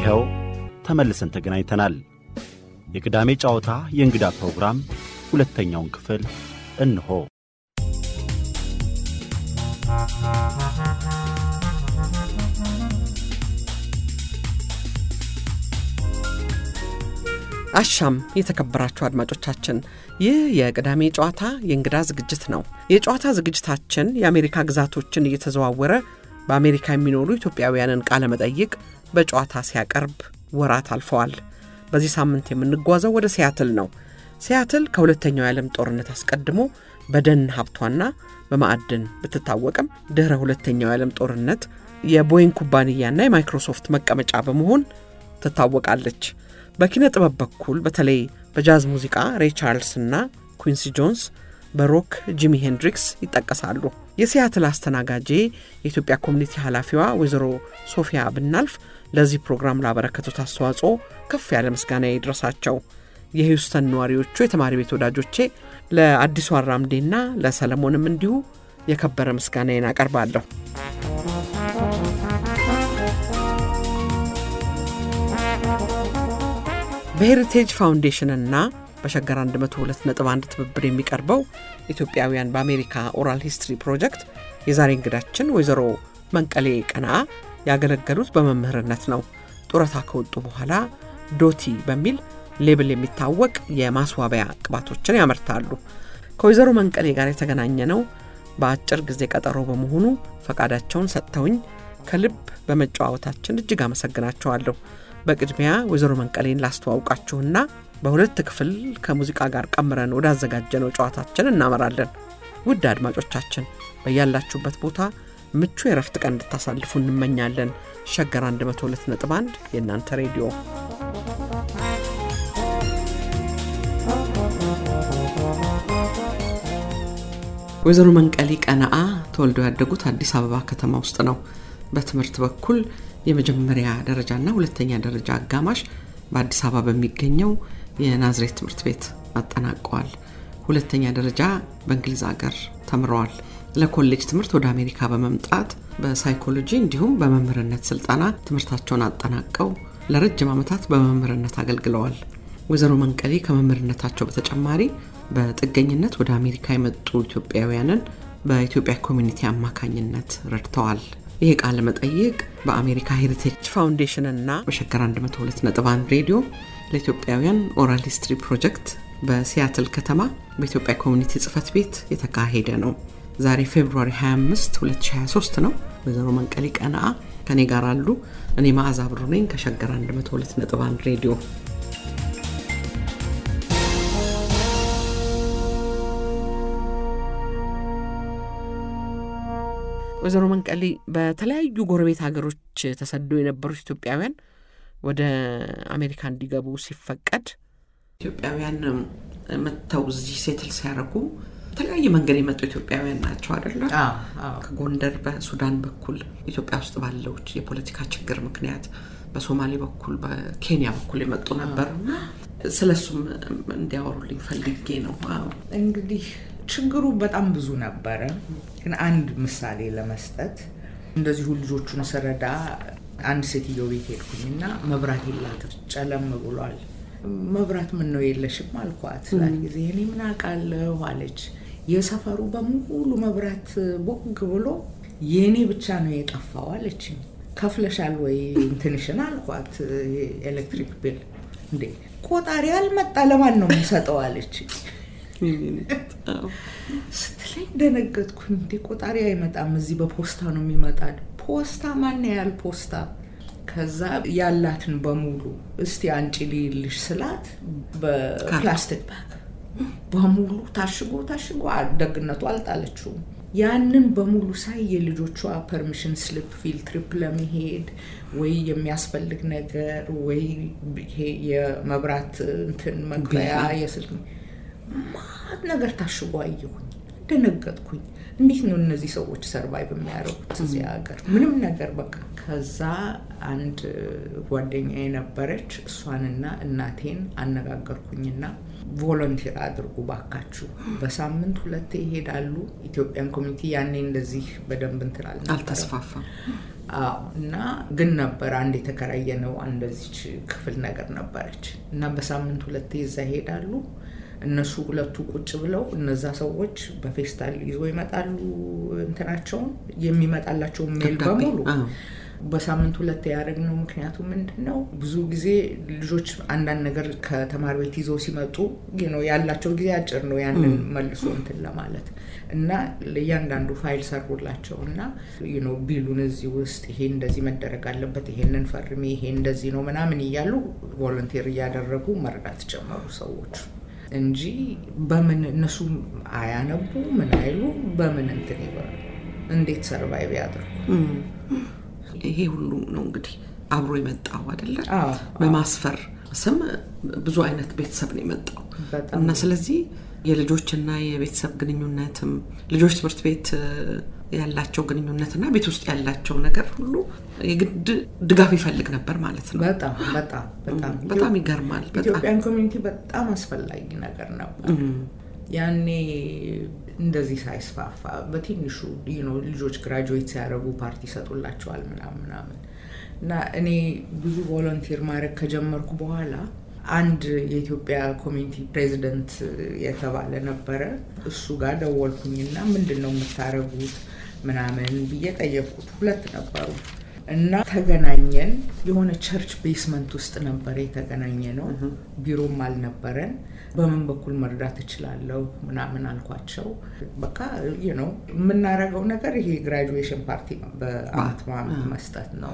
ይኸው ተመልሰን ተገናኝተናል። የቅዳሜ ጨዋታ የእንግዳ ፕሮግራም ሁለተኛውን ክፍል እንሆ። አሻም የተከበራችሁ አድማጮቻችን፣ ይህ የቅዳሜ ጨዋታ የእንግዳ ዝግጅት ነው። የጨዋታ ዝግጅታችን የአሜሪካ ግዛቶችን እየተዘዋወረ በአሜሪካ የሚኖሩ ኢትዮጵያውያንን ቃለ መጠይቅ በጨዋታ ሲያቀርብ ወራት አልፈዋል። በዚህ ሳምንት የምንጓዘው ወደ ሲያትል ነው። ሲያትል ከሁለተኛው የዓለም ጦርነት አስቀድሞ በደን ሀብቷና በማዕድን ብትታወቅም ድኅረ ሁለተኛው የዓለም ጦርነት የቦይንግ ኩባንያና የማይክሮሶፍት መቀመጫ በመሆን ትታወቃለች። በኪነ ጥበብ በኩል በተለይ በጃዝ ሙዚቃ ሬይ ቻርልስ እና ኩንሲ ጆንስ፣ በሮክ ጂሚ ሄንድሪክስ ይጠቀሳሉ። የሲያትል አስተናጋጄ የኢትዮጵያ ኮሚኒቲ ኃላፊዋ ወይዘሮ ሶፊያ ብናልፍ ለዚህ ፕሮግራም ላበረከቱት አስተዋጽኦ ከፍ ያለ ምስጋና ይድረሳቸው። የሂውስተን ነዋሪዎቹ የተማሪ ቤት ወዳጆቼ ለአዲሱ አራምዴና ለሰለሞንም እንዲሁ የከበረ ምስጋናዬን አቀርባለሁ። በሄሪቴጅ ፋውንዴሽንና በሸገር 102.1 ትብብር የሚቀርበው ኢትዮጵያውያን በአሜሪካ ኦራል ሂስትሪ ፕሮጀክት የዛሬ እንግዳችን ወይዘሮ መንቀሌ ቀናአ ያገለገሉት በመምህርነት ነው። ጡረታ ከወጡ በኋላ ዶቲ በሚል ሌብል የሚታወቅ የማስዋቢያ ቅባቶችን ያመርታሉ። ከወይዘሮ መንቀሌ ጋር የተገናኘ ነው በአጭር ጊዜ ቀጠሮ በመሆኑ ፈቃዳቸውን ሰጥተውኝ ከልብ በመጨዋወታችን እጅግ አመሰግናቸዋለሁ። በቅድሚያ ወይዘሮ መንቀሌን ላስተዋውቃችሁና በሁለት ክፍል ከሙዚቃ ጋር ቀምረን ወዳዘጋጀነው ጨዋታችን እናመራለን። ውድ አድማጮቻችን በያላችሁበት ቦታ ምቹ የረፍት ቀን እንድታሳልፉ እንመኛለን። ሸገር 102.1 የእናንተ ሬዲዮ ወይዘሮ መንቀሌ ቀነአ ተወልደው ያደጉት አዲስ አበባ ከተማ ውስጥ ነው። በትምህርት በኩል የመጀመሪያ ደረጃና ሁለተኛ ደረጃ አጋማሽ በአዲስ አበባ በሚገኘው የናዝሬት ትምህርት ቤት አጠናቀዋል። ሁለተኛ ደረጃ በእንግሊዝ ሀገር ተምረዋል። ለኮሌጅ ትምህርት ወደ አሜሪካ በመምጣት በሳይኮሎጂ እንዲሁም በመምህርነት ስልጠና ትምህርታቸውን አጠናቀው ለረጅም ዓመታት በመምህርነት አገልግለዋል። ወይዘሮ መንቀሌ ከመምህርነታቸው በተጨማሪ በጥገኝነት ወደ አሜሪካ የመጡ ኢትዮጵያውያንን በኢትዮጵያ ኮሚኒቲ አማካኝነት ረድተዋል። ይህ ቃለ መጠይቅ በአሜሪካ ሄሪቴጅ ፋውንዴሽን እና በሸገር 102.1 ሬዲዮ ለኢትዮጵያውያን ኦራል ሂስትሪ ፕሮጀክት በሲያትል ከተማ በኢትዮጵያ ኮሚኒቲ ጽህፈት ቤት የተካሄደ ነው። ዛሬ ፌብሩዋሪ 25 2023 ነው። ወይዘሮ መንቀሌ ቀነአ ከኔ ጋር አሉ። እኔ መዓዛ ብሩ ነኝ ከሸገር 102.1 ሬዲዮ ወይዘሮ መንቀሌ በተለያዩ ጎረቤት ሀገሮች ተሰደው የነበሩት ኢትዮጵያውያን ወደ አሜሪካ እንዲገቡ ሲፈቀድ ኢትዮጵያውያን መጥተው እዚህ ሴትል ሲያደርጉ በተለያየ መንገድ የመጡ ኢትዮጵያውያን ናቸው አይደለ? ከጎንደር በሱዳን በኩል ኢትዮጵያ ውስጥ ባለው የፖለቲካ ችግር ምክንያት በሶማሌ በኩል በኬንያ በኩል የመጡ ነበሩ። ስለሱም እንዲያወሩልኝ ፈልጌ ነው። እንግዲህ ችግሩ በጣም ብዙ ነበረ። ግን አንድ ምሳሌ ለመስጠት እንደዚሁ ልጆቹን ስረዳ አንድ ሴትዮ ቤት ሄድኩኝና መብራት የላትም፣ ጨለም ብሏል። መብራት ምን ነው የለሽም አልኳት። ላት ጊዜ እኔ ምን አውቃለሁ አለች። የሰፈሩ በሙሉ መብራት ቦግ ብሎ የእኔ ብቻ ነው የጠፋው አለችኝ። ከፍለሻል ወይ እንትንሽን አልኳት። ኤሌክትሪክ ቢል እንዴ ቆጣሪ አልመጣ ለማን ነው የምሰጠው አለች ስትለኝ ደነገጥኩኝ። እንዴ ቆጣሪ አይመጣም፣ እዚህ በፖስታ ነው የሚመጣ። ፖስታ ማን ያህል ፖስታ? ከዛ ያላትን በሙሉ እስቲ አንጪ ልይልሽ ስላት በፕላስቲክ ባግ በሙሉ ታሽጎ ታሽጎ ደግነቱ አልጣለችውም። ያንን በሙሉ ሳይ የልጆቿ ፐርሚሽን ስሊፕ ፊልድ ትሪፕ ለመሄድ ወይ የሚያስፈልግ ነገር ወይ ይሄ የመብራት እንትን መክፈያ የስልክ ማት ነገር ታሽጎ አየሁኝ። ደነገጥኩኝ። እንዴት ነው እነዚህ ሰዎች ሰርቫይቭ የሚያደርጉት እዚህ ሀገር? ምንም ነገር በቃ። ከዛ አንድ ጓደኛ የነበረች እሷንና እናቴን አነጋገርኩኝና ቮለንቲር አድርጉ ባካችሁ፣ በሳምንት ሁለቴ ይሄዳሉ። ኢትዮጵያን ኮሚኒቲ ያኔ እንደዚህ በደንብ እንትን አልተስፋፋም። አዎ እና ግን ነበር አንድ የተከራየ ነው እንደዚች ክፍል ነገር ነበረች እና በሳምንት ሁለቴ እዛ ይሄዳሉ። እነሱ ሁለቱ ቁጭ ብለው እነዛ ሰዎች በፌስታል ይዞ ይመጣሉ እንትናቸውን የሚመጣላቸውን ሜል ደብዳቤ፣ በሙሉ አዎ። በሳምንት ሁለት ያደረግነው ምክንያቱ ምንድን ነው? ብዙ ጊዜ ልጆች አንዳንድ ነገር ከተማሪ ቤት ይዘው ሲመጡ you know ያላቸው ጊዜ አጭር ነው ያንን መልሶ እንትን ለማለት እና ለእያንዳንዱ ፋይል ሰሩላቸው እና you know ቢሉን እዚህ ውስጥ ይሄ እንደዚህ መደረግ አለበት፣ ይሄንን ፈርሚ፣ ይሄ እንደዚህ ነው ምናምን እያሉ ቮለንቴር እያደረጉ መርዳት ጀመሩ ሰዎች እንጂ በምን እነሱ አያነቡ ምን አይሉ በምን እንትን ይበሉ እንዴት ሰርቫይቭ ያድርጉ? ይሄ ሁሉ ነው እንግዲህ አብሮ የመጣው አይደለ? አዎ፣ በማስፈር ስም ብዙ አይነት ቤተሰብ ነው የመጣው በጣም እና ስለዚህ የልጆችና የቤተሰብ ግንኙነትም ልጆች ትምህርት ቤት እ፣ ያላቸው ግንኙነትና ቤት ውስጥ ያላቸው ነገር ሁሉ የግድ ድጋፍ ይፈልግ ነበር ማለት ነው። በጣም በጣም በጣም በጣም ይገርማል። በጣም ኢትዮጵያን ኮሚኒቲ በጣም አስፈላጊ ነገር ነበር። ያኔ እንደዚህ ሳይስፋፋ በትንሹ you know ልጆች ግራጁዌት ሲያደርጉ ፓርቲ ይሰጡላቸዋል ምናምን ምናምን እና እኔ ብዙ ቮለንቲር ማድረግ ከጀመርኩ በኋላ አንድ የኢትዮጵያ ኮሚኒቲ ፕሬዚደንት የተባለ ነበረ። እሱ ጋር ደወልኩኝና ምንድን ነው የምታደርጉት ምናምን ብዬ ጠየቅኩት። ሁለት ነበሩ እና ተገናኘን። የሆነ ቸርች ቤስመንት ውስጥ ነበረ የተገናኘ ነው። ቢሮም አልነበረን። በምን በኩል መርዳት እችላለሁ ምናምን አልኳቸው። በቃ ነው የምናደርገው ነገር ይሄ ግራጁዌሽን ፓርቲ ነው፣ በአመት በአመት መስጠት ነው።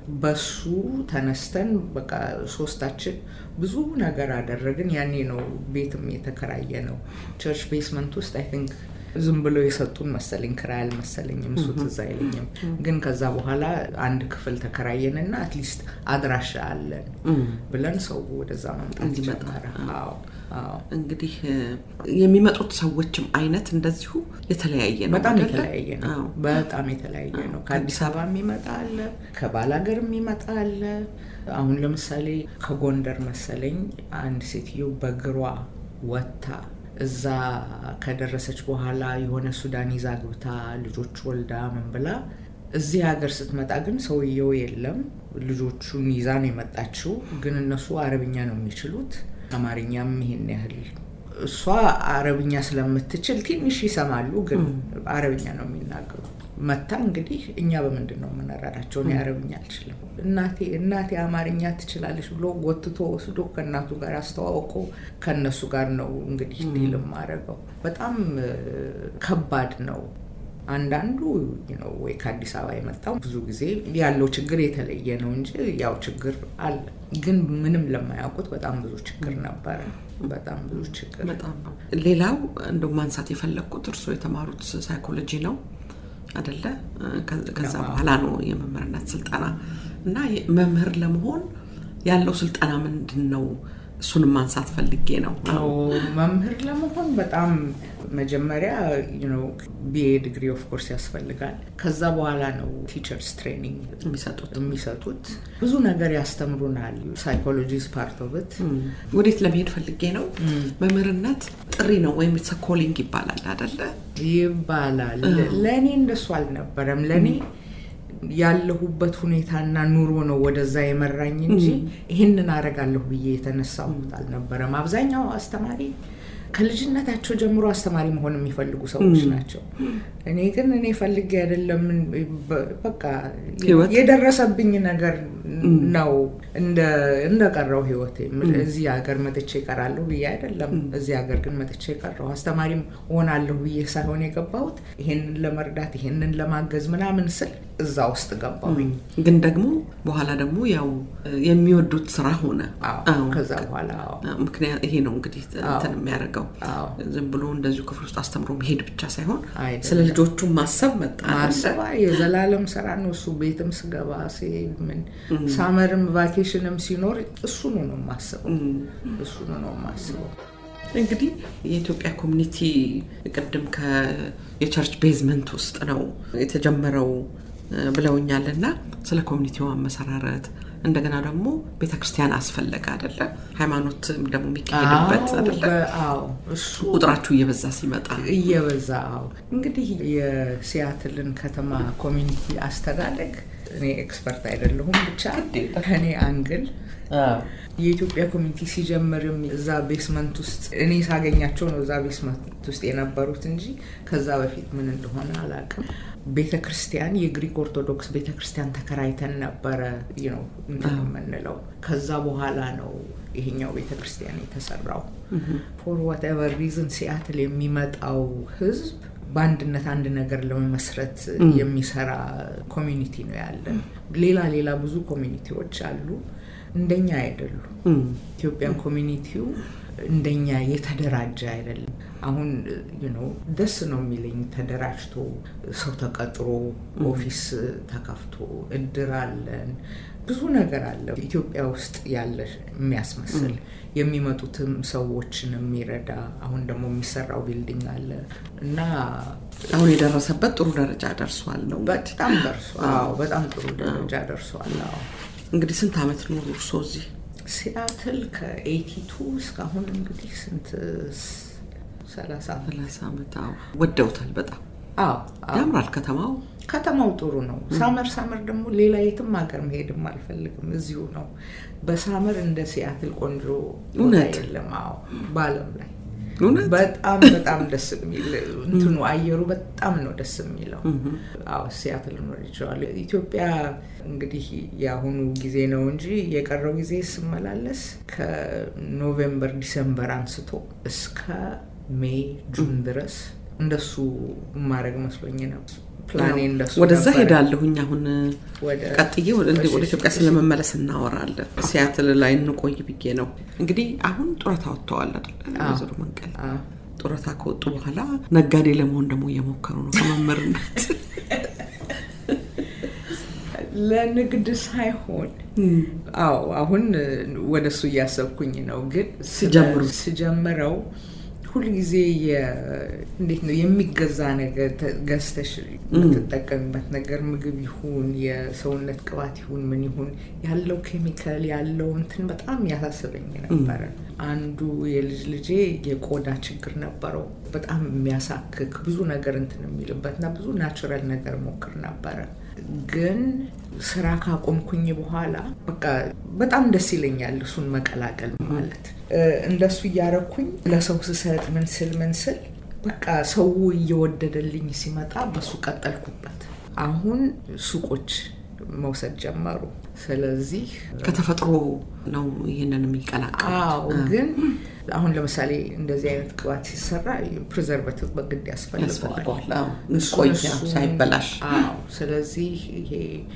በሱ ተነስተን በቃ ሶስታችን ብዙ ነገር አደረግን። ያኔ ነው ቤትም የተከራየ ነው ቸርች ቤስመንት ውስጥ አይ ቲንክ ዝም ብለው የሰጡን መሰለኝ፣ ክራይ አልመሰለኝም፣ እሱ ትዝ አይለኝም። ግን ከዛ በኋላ አንድ ክፍል ተከራየንና አትሊስት አድራሻ አለን ብለን ሰው ወደዛ መምጣት እንዲመጣ። ጀመረ። አዎ አዎ እንግዲህ እ፣ የሚመጡት ሰዎችም አይነት እንደዚሁ የተለያየ ነው። በጣም አይደለ? የተለያየ ነው። አዎ። በጣም የተለያየ ነው። ከአዲስ አበባ የሚመጣ አለ፣ ከባላገር የሚመጣ አለ። አሁን ለምሳሌ ከጎንደር መሰለኝ አንድ ሴትዮ በእግሯ ወጥታ እዛ ከደረሰች በኋላ የሆነ ሱዳን ይዛ ግብታ ልጆች ወልዳ ምን ብላ እዚህ ሀገር ስትመጣ ግን ሰውየው የለም። ልጆቹን ይዛ ነው የመጣችው። ግን እነሱ አረብኛ ነው የሚችሉት፣ አማርኛም ይሄን ያህል እሷ አረብኛ ስለምትችል ትንሽ ይሰማሉ፣ ግን አረብኛ ነው የሚናገሩት። መታ እንግዲህ እኛ በምንድን ነው የምንረዳቸው? እኔ አረብኛ አልችልም። እናቴ እናቴ አማርኛ ትችላለች ብሎ ጎትቶ ወስዶ ከእናቱ ጋር አስተዋውቆ ከእነሱ ጋር ነው እንግዲህ ዲል የማደርገው። በጣም እ፣ ከባድ ነው። አንዳንዱ ነው ወይ ከአዲስ አበባ የመጣው ብዙ ጊዜ ያለው ችግር የተለየ ነው እንጂ ያው ችግር አለ። ግን ምንም ለማያውቁት በጣም ብዙ ችግር ነበረ። በጣም ብዙ ችግር በጣም ነው። ሌላው እንደው ማንሳት የፈለግኩት እርስዎ የተማሩት ሳይኮሎጂ ነው አደለ? ከ- ከዛ አዎ። በኋላ ነው የመምህርነት ስልጠና እና የ- መምህር ለመሆን ያለው ስልጠና ምንድን ነው? እሱንም ማንሳት ፈልጌ ነው። አዎ መምህር ለመሆን በጣም መጀመሪያ ቢኤ ዲግሪ ኦፍ ኮርስ ያስፈልጋል። ከዛ በኋላ ነው ቲቸርስ ትሬኒንግ የሚሰጡት የሚሰጡት። ብዙ ነገር ያስተምሩናል። ሳይኮሎጂ ፓርት ኦፍ ኢት ወዴት ለመሄድ ፈልጌ ነው። መምህርነት ጥሪ ነው ወይም ኢትስ ኮሊንግ ይባላል አደለ? ይባላል። ለእኔ እንደሱ አልነበረም። ለእኔ ያለሁበት ሁኔታና ኑሮ ነው ወደዛ የመራኝ እንጂ ይህንን አደርጋለሁ ብዬ የተነሳሁት አልነበረም። አብዛኛው አስተማሪ ከልጅነታቸው ጀምሮ አስተማሪ መሆን የሚፈልጉ ሰዎች ናቸው። እኔ ግን እኔ ፈልጌ አይደለም። በ- በቃ ህይወት የደረሰብኝ ነገር ነው እንደቀረው ህይወቴ። እዚህ ሀገር መጥቼ እቀራለሁ ብዬ አይደለም። እዚህ ሀገር ግን መጥቼ ቀረሁ። አስተማሪም እሆናለሁ ብዬ ሳይሆን የገባሁት ይሄንን ለመርዳት ይሄንን ለማገዝ ምናምን ስል እዛ ውስጥ ገባሁኝ። ግን ደግሞ በኋላ ደግሞ ያው የሚወዱት ስራ ሆነ። አዎ፣ አዎ። ከዛ በኋላ አዎ፣ ምክንያት ይሄ ነው እንግዲህ እንትን የሚያደርገው አዎ። ዝም ብሎ እንደዚሁ ክፍል ውስጥ አስተምሮ መሄድ ብቻ ሳይሆን አይደለም። ስለ ልጆቹ ማሰብ መጣ ማሰባ የዘላለም ስራ ነው እሱ። ቤትም ስገባ ሲሄድ ምን ሳመርም ቫኬሽንም ሲኖር እሱኑ ነው የማስበው፣ እሱኑ ነው የማስበው። እንግዲህ የኢትዮጵያ ኮሚኒቲ ቅድም የቸርች ቤዝመንት ውስጥ ነው የተጀመረው እ፣ ብለውኛል እና ስለ ኮሚኒቲው አመሰራረት እንደገና ደግሞ ቤተ ክርስቲያን አስፈለገ አደለ? ሃይማኖት ደግሞ የሚካሄድበት አዎ፣ አደለ? በ- አዎ እሱ ቁጥራችሁ እየበዛ ሲመጣ እየበዛ አዎ። እንግዲህ የሲያትልን ከተማ ኮሚኒቲ አስተዳደግ እኔ ኤክስፐርት አይደለሁም። ብቻ ከኔ አንግል የኢትዮጵያ ኮሚኒቲ ሲጀምርም እዛ ቤስመንት ውስጥ እኔ ሳገኛቸው ነው እዛ ቤስመንት ውስጥ የነበሩት እንጂ ከዛ በፊት ምን እንደሆነ አላውቅም። ቤተ ክርስቲያን የግሪክ ኦርቶዶክስ ቤተ ክርስቲያን ተከራይተን ነበረ ነው እንትን የምንለው። ከዛ በኋላ ነው ይሄኛው ቤተ ክርስቲያን የተሰራው። ፎር ዋትኤቨር ሪዝን ሲያትል የሚመጣው ህዝብ በአንድነት አንድ ነገር ለመመስረት የሚሰራ ኮሚኒቲ ነው ያለን። ሌላ ሌላ ብዙ ኮሚኒቲዎች አሉ፣ እንደኛ አይደሉም። ኢትዮጵያን ኮሚኒቲው እንደኛ የተደራጀ አይደለም። አሁን ነው ደስ ነው የሚለኝ ተደራጅቶ ሰው ተቀጥሮ ኦፊስ ተከፍቶ እድር አለን ብዙ ነገር አለ ኢትዮጵያ ውስጥ ያለ የሚያስመስል የሚመጡትም ሰዎችን የሚረዳ አሁን ደግሞ የሚሰራው ቢልዲንግ አለ እና አሁን የደረሰበት ጥሩ ደረጃ ደርሷል ነው በጣም ደርሷል። በጣም ጥሩ ደረጃ ደርሷል። እንግዲህ ስንት ዓመት ኖሩ እርስዎ እዚህ ሲያትል ከኤቲቱ እስካሁን እንግዲህ ስንት ሰላሳ ሰላሳ ዓመት ወደውታል በጣም አዎ ያምራል ከተማው ከተማው ጥሩ ነው። ሳመር ሳመር ደግሞ ሌላ የትም ሀገር መሄድም አልፈልግም፣ እዚሁ ነው። በሳመር እንደ ሲያትል ቆንጆ እውነት የለም። አዎ በዓለም ላይ እውነት በጣም በጣም ደስ የሚል እንትኑ አየሩ በጣም ነው ደስ የሚለው። አዎ ሲያትል ወድጄዋለሁ። ኢትዮጵያ እንግዲህ የአሁኑ ጊዜ ነው እንጂ የቀረው ጊዜ ስመላለስ ከኖቬምበር ዲሰምበር አንስቶ እስከ ሜይ ጁን ድረስ እንደሱ ማድረግ መስሎኝ ነው። ፕላኔ እንደሱ ወደዛ ነበረ። ሄዳለሁኝ አሁን ወደ ቀጥዬ ወደ ወደ ኢትዮጵያ ስለመመለስ እናወራለን። ሲያትል ላይ እንቆይ ብዬ ነው። እንግዲህ አሁን ጡረታ ወጥተዋል አይደል? ወይዘሮ መንቀል አዎ። ጡረታ ከወጡ በኋላ ነጋዴ ለመሆን ደግሞ እየሞከሩ ነው ከመምህርነት ለንግድ ሳይሆን አዎ አሁን ወደ እሱ እያሰብኩኝ ነው። ግን ስለ- ሲጀምሩ- ስጀምረው ሁልጊዜ የ- እንዴት ነው የሚገዛ ነገር ተ- ገዝተሽ የምትጠቀሚበት ነገር ምግብ ይሁን የሰውነት ቅባት ይሁን ምን ይሁን ያለው ኬሚካል ያለው እንትን በጣም ያሳስበኝ ነበረ። አንዱ የልጅ ልጄ የቆዳ ችግር ነበረው። በጣም የሚያሳክክ ብዙ ነገር እንትን የሚልበት እና ብዙ ናቹራል ነገር ሞክር ነበረ ግን ስራ ካቆምኩኝ በኋላ በቃ በጣም ደስ ይለኛል እሱን መቀላቀል ማለት እ፣ እንደሱ እያረኩኝ ለሰው ስሰጥ ምን ስል ምን ስል በቃ ሰው እየወደደልኝ ሲመጣ በሱ ቀጠልኩበት። አሁን ሱቆች መውሰድ ጀመሩ። ስለዚህ ከተፈጥሮ ነው ይህንን የሚቀላቀል አዎ ግን አሁን ለምሳሌ እንደዚህ አይነት ቅባት ሲሰራ ፕሪዘርቫቲቭ በግድ ያስፈልገዋል። ያስፈልገዋል አዎ። እሱን ቆይ እሱን- ሳይበላሽ አዎ። ስለዚህ ይሄ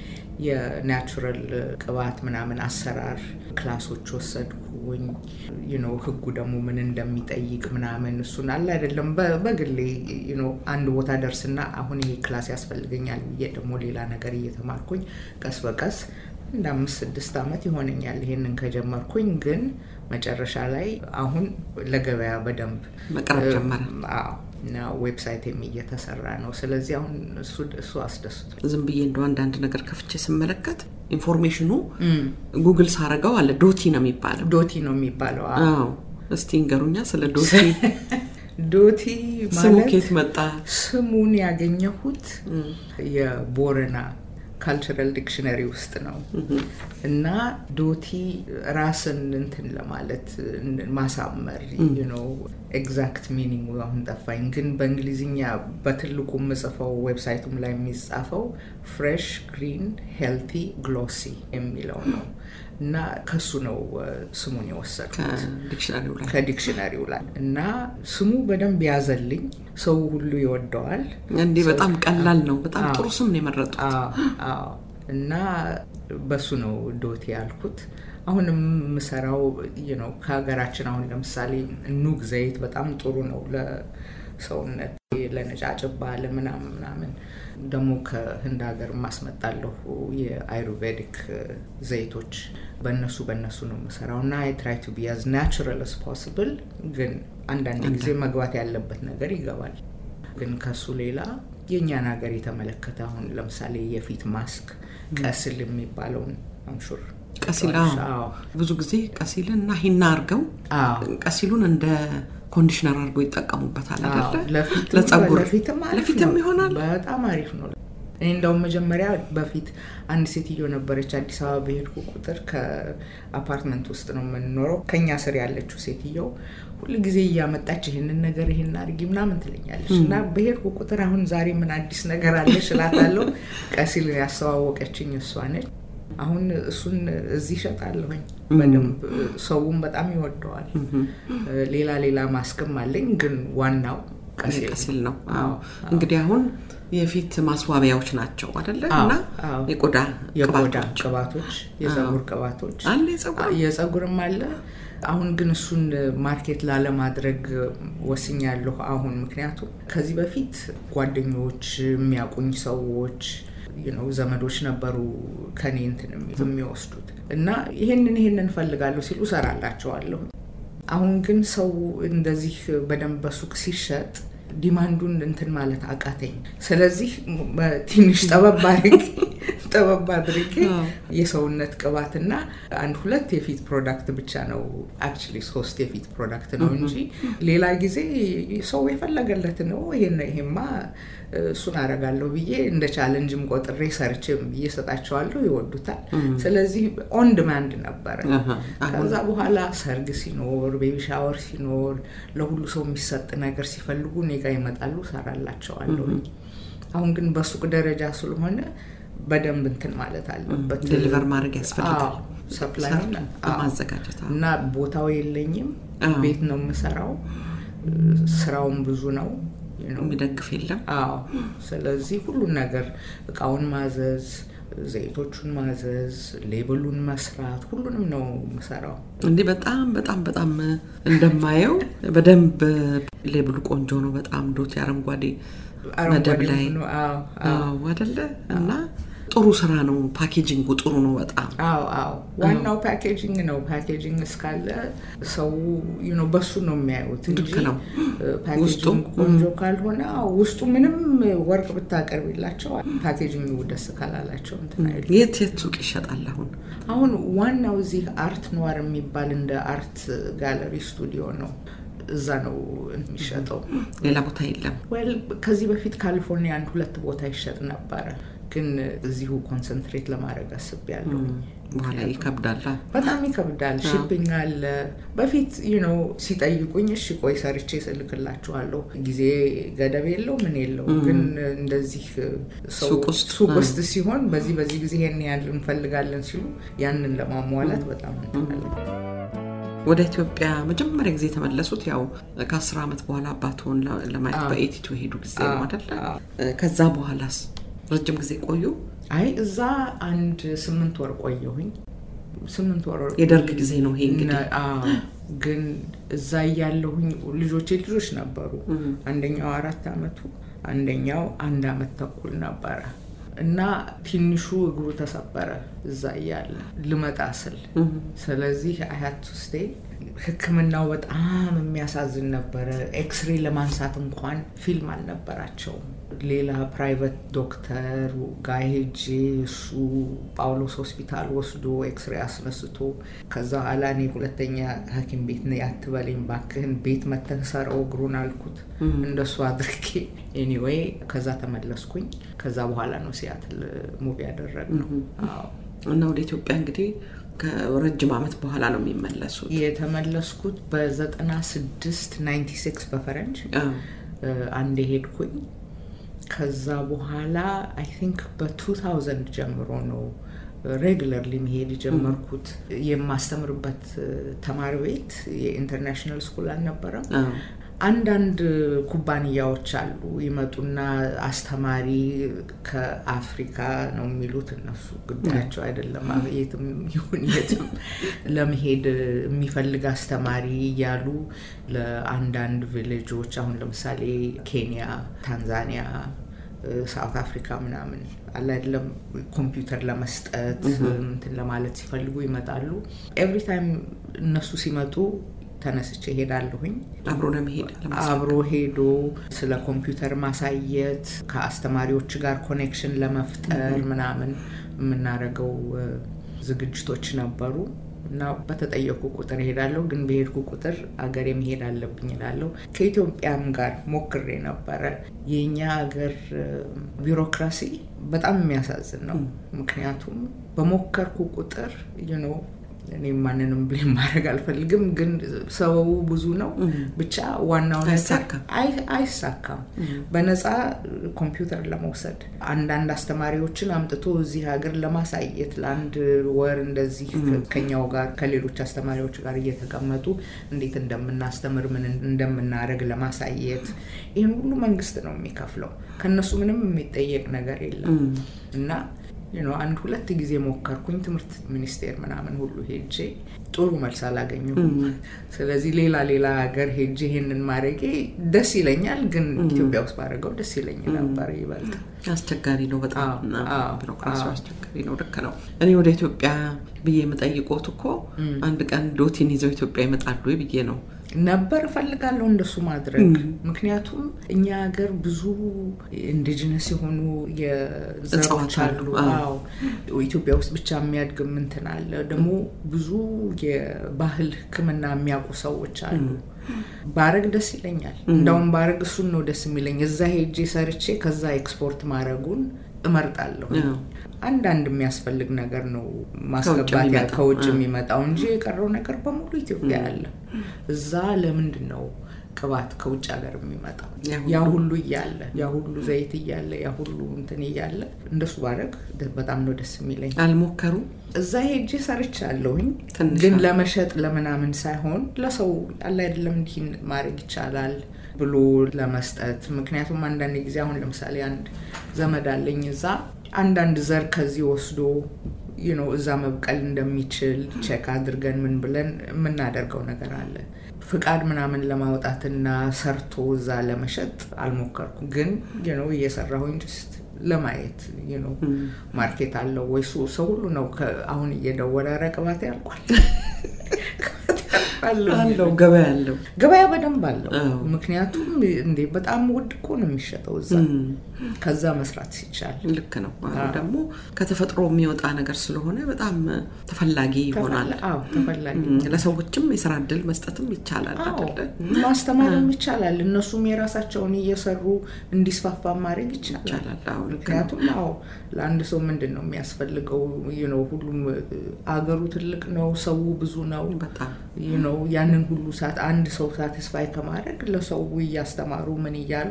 የናቹራል ቅባት ምናምን አሰራር ክላሶች ወሰድኩኝ። ዩኖ ህጉ ደግሞ ምን እንደሚጠይቅ ምናምን እሱን አለ አይደለም። በ- በግሌ ዩኖ አንድ ቦታ ደርስና አሁን ይሄ ክላስ ያስፈልገኛል ብዬ ደግሞ ሌላ ነገር እየተማርኩኝ ቀስ በቀስ እንደ አምስት ስድስት ዓመት ይሆነኛል ይሄንን ከጀመርኩኝ። ግን መጨረሻ ላይ አሁን ለገበያ በደንብ መቅረብ ጀመረ። አዎ እና ዌብሳይትም እየተሰራ ነው። ስለዚህ አሁን እሱ እሱ አስደስቷል። ዝም ብዬ እንደው አንዳንድ ነገር ከፍቼ ስመለከት ኢንፎርሜሽኑ ጉግል ሳረገው አለ ዶቲ ነው የሚባለው። ዶቲ ነው የሚባለው። አዎ። አዎ እስቲ እንገሩኛ ስለ ዶቲ ዶቲ ስሙ ማለት ኬት መጣ? ስሙን ያገኘሁት የቦረና ካልቸራል ዲክሽነሪ ውስጥ ነው እና ዶቲ ራስን እንትን ለማለት ማሳመር ነው። ኤግዛክት ሚኒንግ አሁን ጠፋኝ፣ ግን በእንግሊዝኛ በትልቁ የምጽፈው ዌብሳይቱም ላይ የሚጻፈው ፍሬሽ ግሪን ሄልቲ ግሎሲ የሚለው ነው እና ከሱ ነው እ፣ ስሙን የወሰድኩት ከዲክሽነሪው ላይ ከዲክሽነሪው ላይ እና ስሙ በደንብ ያዘልኝ። ሰው ሁሉ ይወደዋል። እንዲህ በጣም ቀላል ነው። በጣም አዎ። ጥሩ ስም ነው የመረጡት። አዎ አዎ። እና በሱ ነው ዶቴ ያልኩት። አሁንም የምሰራው ነው ከሀገራችን አሁን ለምሳሌ ኑግ ዘይት በጣም ጥሩ ነው ለሰውነት፣ ለነጫጭባ፣ ለምናምን ምናምን። ደግሞ ከህንድ ሀገር ማስመጣለሁ የአይሩቬዲክ ዘይቶች በእነሱ በእነሱ ነው የምሰራው እና አይ ትራይ ቱ ቢ አዝ ናቹራል አስ ፖስብል። ግን አንዳንድ ጊዜ መግባት ያለበት ነገር ይገባል። ግን ከሱ ሌላ የእኛን ሀገር የተመለከተ አሁን ለምሳሌ የፊት ማስክ ቀስል የሚባለውን አንሹር ቀሲል አዎ። ብዙ ጊዜ ቀሲልን እና ሂና አድርገው አዎ ቀሲሉን እንደ ኮንዲሽነር አድርገው ይጠቀሙበታል አይደለ? ለፊትም ለጸጉር ለፊትም አሪፍ ለፊትም ነው። ይሆናል። በጣም አሪፍ ነው። እኔ እንደውም መጀመሪያ በፊት አንድ ሴትዮ ነበረች አዲስ አበባ በሄድኩ ቁጥር ከአፓርትመንት ውስጥ ነው የምንኖረው ከኛ ስር ያለችው ሴትየው ሁል ጊዜ እያመጣች ይህንን ነገር ይህን አድርጊ ምናምን ትለኛለች እና በሄድኩ ቁጥር አሁን ዛሬ ምን አዲስ ነገር አለሽ እላታለሁ ቀሲል ያስተዋወቀችኝ እሷ ነች አሁን እሱን እዚህ ይሸጣለሁኝ በደንብ ሰውም በጣም ይወደዋል ሌላ ሌላ ማስክም አለኝ ግን ዋናው ቀሲል ነው እንግዲህ አሁን የፊት ማስዋቢያዎች ናቸው አደለ እና የቆዳ የቆዳ ቅባቶች የጸጉር ቅባቶች አለ የጸጉርም አለ አሁን ግን እሱን ማርኬት ላለማድረግ ወስኛለሁ አሁን ምክንያቱም ከዚህ በፊት ጓደኞች የሚያውቁኝ ሰዎች ነው ዘመዶች ነበሩ ከኔ እንትን የሚወስዱት እና ይሄንን ይሄንን ፈልጋለሁ ሲሉ ሰራላቸዋለሁ አሁን ግን ሰው እንደዚህ በደንብ በሱቅ ሲሸጥ ዲማንዱን እንትን ማለት አቃተኝ ስለዚህ ትንሽ ጠበብ አድርጌ ጠበብ አድርጌ የሰውነት ቅባትና አንድ ሁለት የፊት ፕሮዳክት ብቻ ነው አክቹዋሊ ሶስት የፊት ፕሮዳክት ነው እንጂ ሌላ ጊዜ ሰው የፈለገለት ነው ይሄን ይሄማ እሱን አረጋለሁ ብዬ እንደ ቻለንጅም ቆጥሬ ሰርችም ብዬ ሰጣቸዋለሁ ይወዱታል ስለዚህ ኦን ድማንድ ነበረ ከዛ በኋላ ሰርግ ሲኖር ቤቢ ሻወር ሲኖር ለሁሉ ሰው የሚሰጥ ነገር ሲፈልጉ እኔ ጋ ይመጣሉ ሰራላቸዋለሁ አሁን ግን በሱቅ ደረጃ ስለሆነ በደንብ እንትን ማለት አለበት ዴሊቨር ማድረግ ያስፈልጋል ሰፕላይ ማዘጋጀት እና ቦታው የለኝም ቤት ነው የምሰራው ስራውን ብዙ ነው የሚደግፍ የለም አዎ ስለዚህ ሁሉን ነገር እቃውን ማዘዝ ዘይቶቹን ማዘዝ ሌብሉን መስራት ሁሉንም ነው ምሰራው እንዲህ በጣም በጣም በጣም እንደማየው በደንብ ሌብሉ ቆንጆ ነው በጣም ዶት አረንጓዴ መደብ ላይ አደለ እና ጥሩ ስራ ነው ፓኬጂንጉ ጥሩ ነው በጣም አዎ አዎ ዋናው ፓኬጂንግ ነው ፓኬጂንግ እስካለ ሰው ነው በሱ ነው የሚያዩት እንጂ ነው ፓኬጂንግ ቆንጆ ካልሆነ ውስጡ ምንም ወርቅ ብታቀርብላቸው ፓኬጂንግ ደስ ካላላቸው የት የት ሱቅ ይሸጣል አሁን አሁን ዋናው እዚህ አርት ኗር የሚባል እንደ አርት ጋለሪ ስቱዲዮ ነው እዛ ነው የሚሸጠው ሌላ ቦታ የለም ከዚህ በፊት ካሊፎርኒያ አንድ ሁለት ቦታ ይሸጥ ነበረ ግን እዚሁ ኮንሰንትሬት ለማድረግ አስቤያለሁ በኋላ ይከብዳል በጣም ይከብዳል ሽፒንግ አለ በፊት ነው ሲጠይቁኝ እሺ ቆይ ሰርቼ ስልክላችኋለሁ ጊዜ ገደብ የለው ምን የለው ግን እንደዚህ ሱቅ ውስጥ ሲሆን በዚህ በዚህ ጊዜ ይሄን ያህል እንፈልጋለን ሲሉ ያንን ለማሟላት በጣም እንትናለን ወደ ኢትዮጵያ መጀመሪያ ጊዜ የተመለሱት ያው ከአስር ዓመት በኋላ አባትሆን ለማየት በኤቲቱ ሄዱ ጊዜ ነው አደለ ከዛ በኋላስ ረጅም ጊዜ ቆዩ አይ እዛ አንድ ስምንት ወር ቆየሁኝ ስምንት ወር የደርግ ጊዜ ነው ይሄ እንግዲህ ግን እዛ እያለሁኝ ልጆቼ ልጆች ነበሩ አንደኛው አራት አመቱ አንደኛው አንድ አመት ተኩል ነበረ እና ትንሹ እግሩ ተሰበረ እዛ እያለ ልመጣ ስል ስለዚህ አያት ውስጤ ህክምናው በጣም የሚያሳዝን ነበረ ኤክስሬ ለማንሳት እንኳን ፊልም አልነበራቸውም ሌላ ፕራይቬት ዶክተር ጋ ሄጄ እሱ ጳውሎስ ሆስፒታል ወስዶ ኤክስሬ አስነስቶ ከዛ ኋላ እኔ ሁለተኛ ሀኪም ቤት ነ ያትበለኝ ባክህን ቤት መተህ ሰረው እግሩን አልኩት እንደሱ አድርጌ ኤኒዌይ ከዛ ተመለስኩኝ ከዛ በኋላ ነው ሲያትል ሙቪ ያደረግ ነው እና ወደ ኢትዮጵያ እንግዲህ ከረጅም ዓመት በኋላ ነው የሚመለሱት የተመለስኩት በዘጠና ስድስት ናይንቲ ሲክስ በፈረንጅ አንድ ሄድኩኝ ከዛ በኋላ አይ ቲንክ በ2000 ጀምሮ ነው ሬጉለርሊ መሄድ የጀመርኩት የማስተምርበት ተማሪ ቤት የኢንተርናሽናል ስኩል አልነበረም አንዳንድ ኩባንያዎች አሉ ይመጡና አስተማሪ ከአፍሪካ ነው የሚሉት እነሱ ጉዳያቸው አይደለም የትም ይሁን የትም ለመሄድ የሚፈልግ አስተማሪ እያሉ ለአንዳንድ ቪሌጆች አሁን ለምሳሌ ኬንያ ታንዛኒያ ሳውት አፍሪካ ምናምን አለ አይደለም ኮምፒውተር ለመስጠት እንትን ለማለት ሲፈልጉ ይመጣሉ ኤቭሪ ታይም እነሱ ሲመጡ ተነስቼ ሄዳለሁኝ አብሮ ለመሄድ አብሮ ሄዶ ስለ ኮምፒውተር ማሳየት ከአስተማሪዎች ጋር ኮኔክሽን ለመፍጠር ምናምን የምናደርገው ዝግጅቶች ነበሩ እና በተጠየቁ ቁጥር እሄዳለሁ። ግን በሄድኩ ቁጥር አገሬ መሄድ አለብኝ እላለሁ። ከኢትዮጵያም ጋር ሞክሬ ነበረ። የእኛ ሀገር ቢሮክራሲ በጣም የሚያሳዝን ነው። ምክንያቱም በሞከርኩ ቁጥር ነው እኔ ማንንም ብሌም ማድረግ አልፈልግም፣ ግን ሰበቡ ብዙ ነው። ብቻ ዋናው ነገር አይሳካም። በነፃ ኮምፒውተር ለመውሰድ አንዳንድ አስተማሪዎችን አምጥቶ እዚህ ሀገር ለማሳየት ለአንድ ወር እንደዚህ ከኛው ጋር ከሌሎች አስተማሪዎች ጋር እየተቀመጡ እንዴት እንደምናስተምር ምን እንደምናደርግ ለማሳየት ይህን ሁሉ መንግስት ነው የሚከፍለው። ከነሱ ምንም የሚጠየቅ ነገር የለም እና አንድ ሁለት ጊዜ ሞከርኩኝ። ትምህርት ሚኒስቴር ምናምን ሁሉ ሄጄ ጥሩ መልስ አላገኘሁም። ስለዚህ ሌላ ሌላ ሀገር ሄጄ ይሄንን ማድረጌ ደስ ይለኛል፣ ግን ኢትዮጵያ ውስጥ ባደረገው ደስ ይለኝ ነበር ይበልጥ። አስቸጋሪ ነው በጣም ቢሮክራሲው አስቸጋሪ ነው። ልክ ነው። እኔ ወደ ኢትዮጵያ ብዬ የምጠይቆት እኮ አንድ ቀን ዶቲን ይዘው ኢትዮጵያ ይመጣሉ ወይ ብዬ ነው ነበር እፈልጋለሁ እንደሱ ማድረግ። ምክንያቱም እኛ ሀገር ብዙ ኢንዲጂነስ የሆኑ የዘሮች አሉ። አዎ ኢትዮጵያ ውስጥ ብቻ የሚያድግ እንትን አለ። ደግሞ ብዙ የባህል ሕክምና የሚያውቁ ሰዎች አሉ። ባረግ ደስ ይለኛል። እንዳውም ባረግ እሱን ነው ደስ የሚለኝ። እዛ ሄጄ ሰርቼ ከዛ ኤክስፖርት ማድረጉን እመርጣለሁ። አንዳንድ የሚያስፈልግ ነገር ነው ማስገባት ከውጭ የሚመጣው እንጂ የቀረው ነገር በሙሉ ኢትዮጵያ አለ። እዛ ለምንድን ነው ቅባት ከውጭ ሀገር የሚመጣው? ያ ሁሉ እያለ ያ ሁሉ ዘይት እያለ ያ ሁሉ እንትን እያለ እንደሱ ባረግ በጣም ነው ደስ የሚለኝ። አልሞከሩ እዛ ሄጄ ሰርቻለሁኝ፣ ግን ለመሸጥ ለምናምን ሳይሆን ለሰው አለ አይደለም እንዲህ ማድረግ ይቻላል ብሎ ለመስጠት። ምክንያቱም አንዳንድ ጊዜ አሁን ለምሳሌ አንድ ዘመድ አለኝ እዛ አንዳንድ ዘር ከዚህ ወስዶ ነው እዛ መብቀል እንደሚችል ቼክ አድርገን ምን ብለን የምናደርገው ነገር አለ። ፍቃድ ምናምን ለማውጣትና ሰርቶ እዛ ለመሸጥ አልሞከርኩም፣ ግን ነው እየሰራሁኝ ጀስት ለማየት ነው ማርኬት አለው ወይ ሰው ሁሉ ነው አሁን እየደወለ ኧረ ቅባቴ ያልቋል አለው ገበያ አለው ገበያ በደንብ አለው። ምክንያቱም እንዴ በጣም ውድ እኮ ነው የሚሸጠው እዛ ከዛ መስራት ሲቻል ልክ ነው። ደግሞ ከተፈጥሮ የሚወጣ ነገር ስለሆነ በጣም ተፈላጊ ይሆናል። ተፈላጊ ለሰዎችም የስራ እድል መስጠትም ይቻላል አይደለ? ማስተማርም ይቻላል። እነሱም የራሳቸውን እየሰሩ እንዲስፋፋ ማድረግ ይቻላል። ምክንያቱም አዎ ለአንድ ሰው ምንድን ነው የሚያስፈልገው? ነው ሁሉም አገሩ ትልቅ ነው፣ ሰው ብዙ ነው። በጣም ነው ያንን ሁሉ ሰዓት አንድ ሰው ሳቲስፋይ ከማድረግ ለሰው እያስተማሩ ምን እያሉ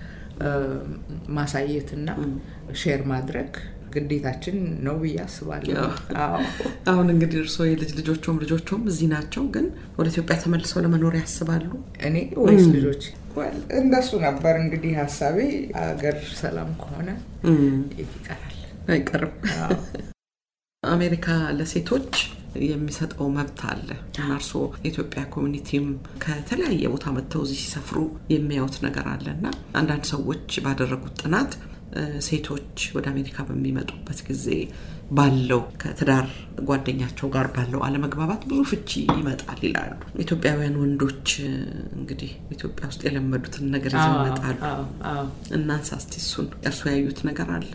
ማሳየትና ሼር ማድረግ ግዴታችን ነው ብዬ አስባለሁ። አሁን እንግዲህ እርስዎ የልጅ ልጆቹም ልጆቹም እዚህ ናቸው፣ ግን ወደ ኢትዮጵያ ተመልሰው ለመኖር ያስባሉ? እኔ ወይስ ልጆች? እንደሱ ነበር እንግዲህ ሀሳቤ። አገር ሰላም ከሆነ የት ይቀራል? አይቀርም። አሜሪካ ለሴቶች የሚሰጠው መብት አለ እና እርስዎ የኢትዮጵያ ኮሚኒቲም ከተለያየ ቦታ መጥተው እዚህ ሲሰፍሩ የሚያዩት ነገር አለ እና አንዳንድ ሰዎች ባደረጉት ጥናት ሴቶች ወደ አሜሪካ በሚመጡበት ጊዜ ባለው ከትዳር ጓደኛቸው ጋር ባለው አለመግባባት ብዙ ፍቺ ይመጣል ይላሉ። ኢትዮጵያውያን ወንዶች እንግዲህ ኢትዮጵያ ውስጥ የለመዱትን ነገር ይዘው ይመጣሉ። እናንሳ እስቲ እሱን። እርሱ ያዩት ነገር አለ?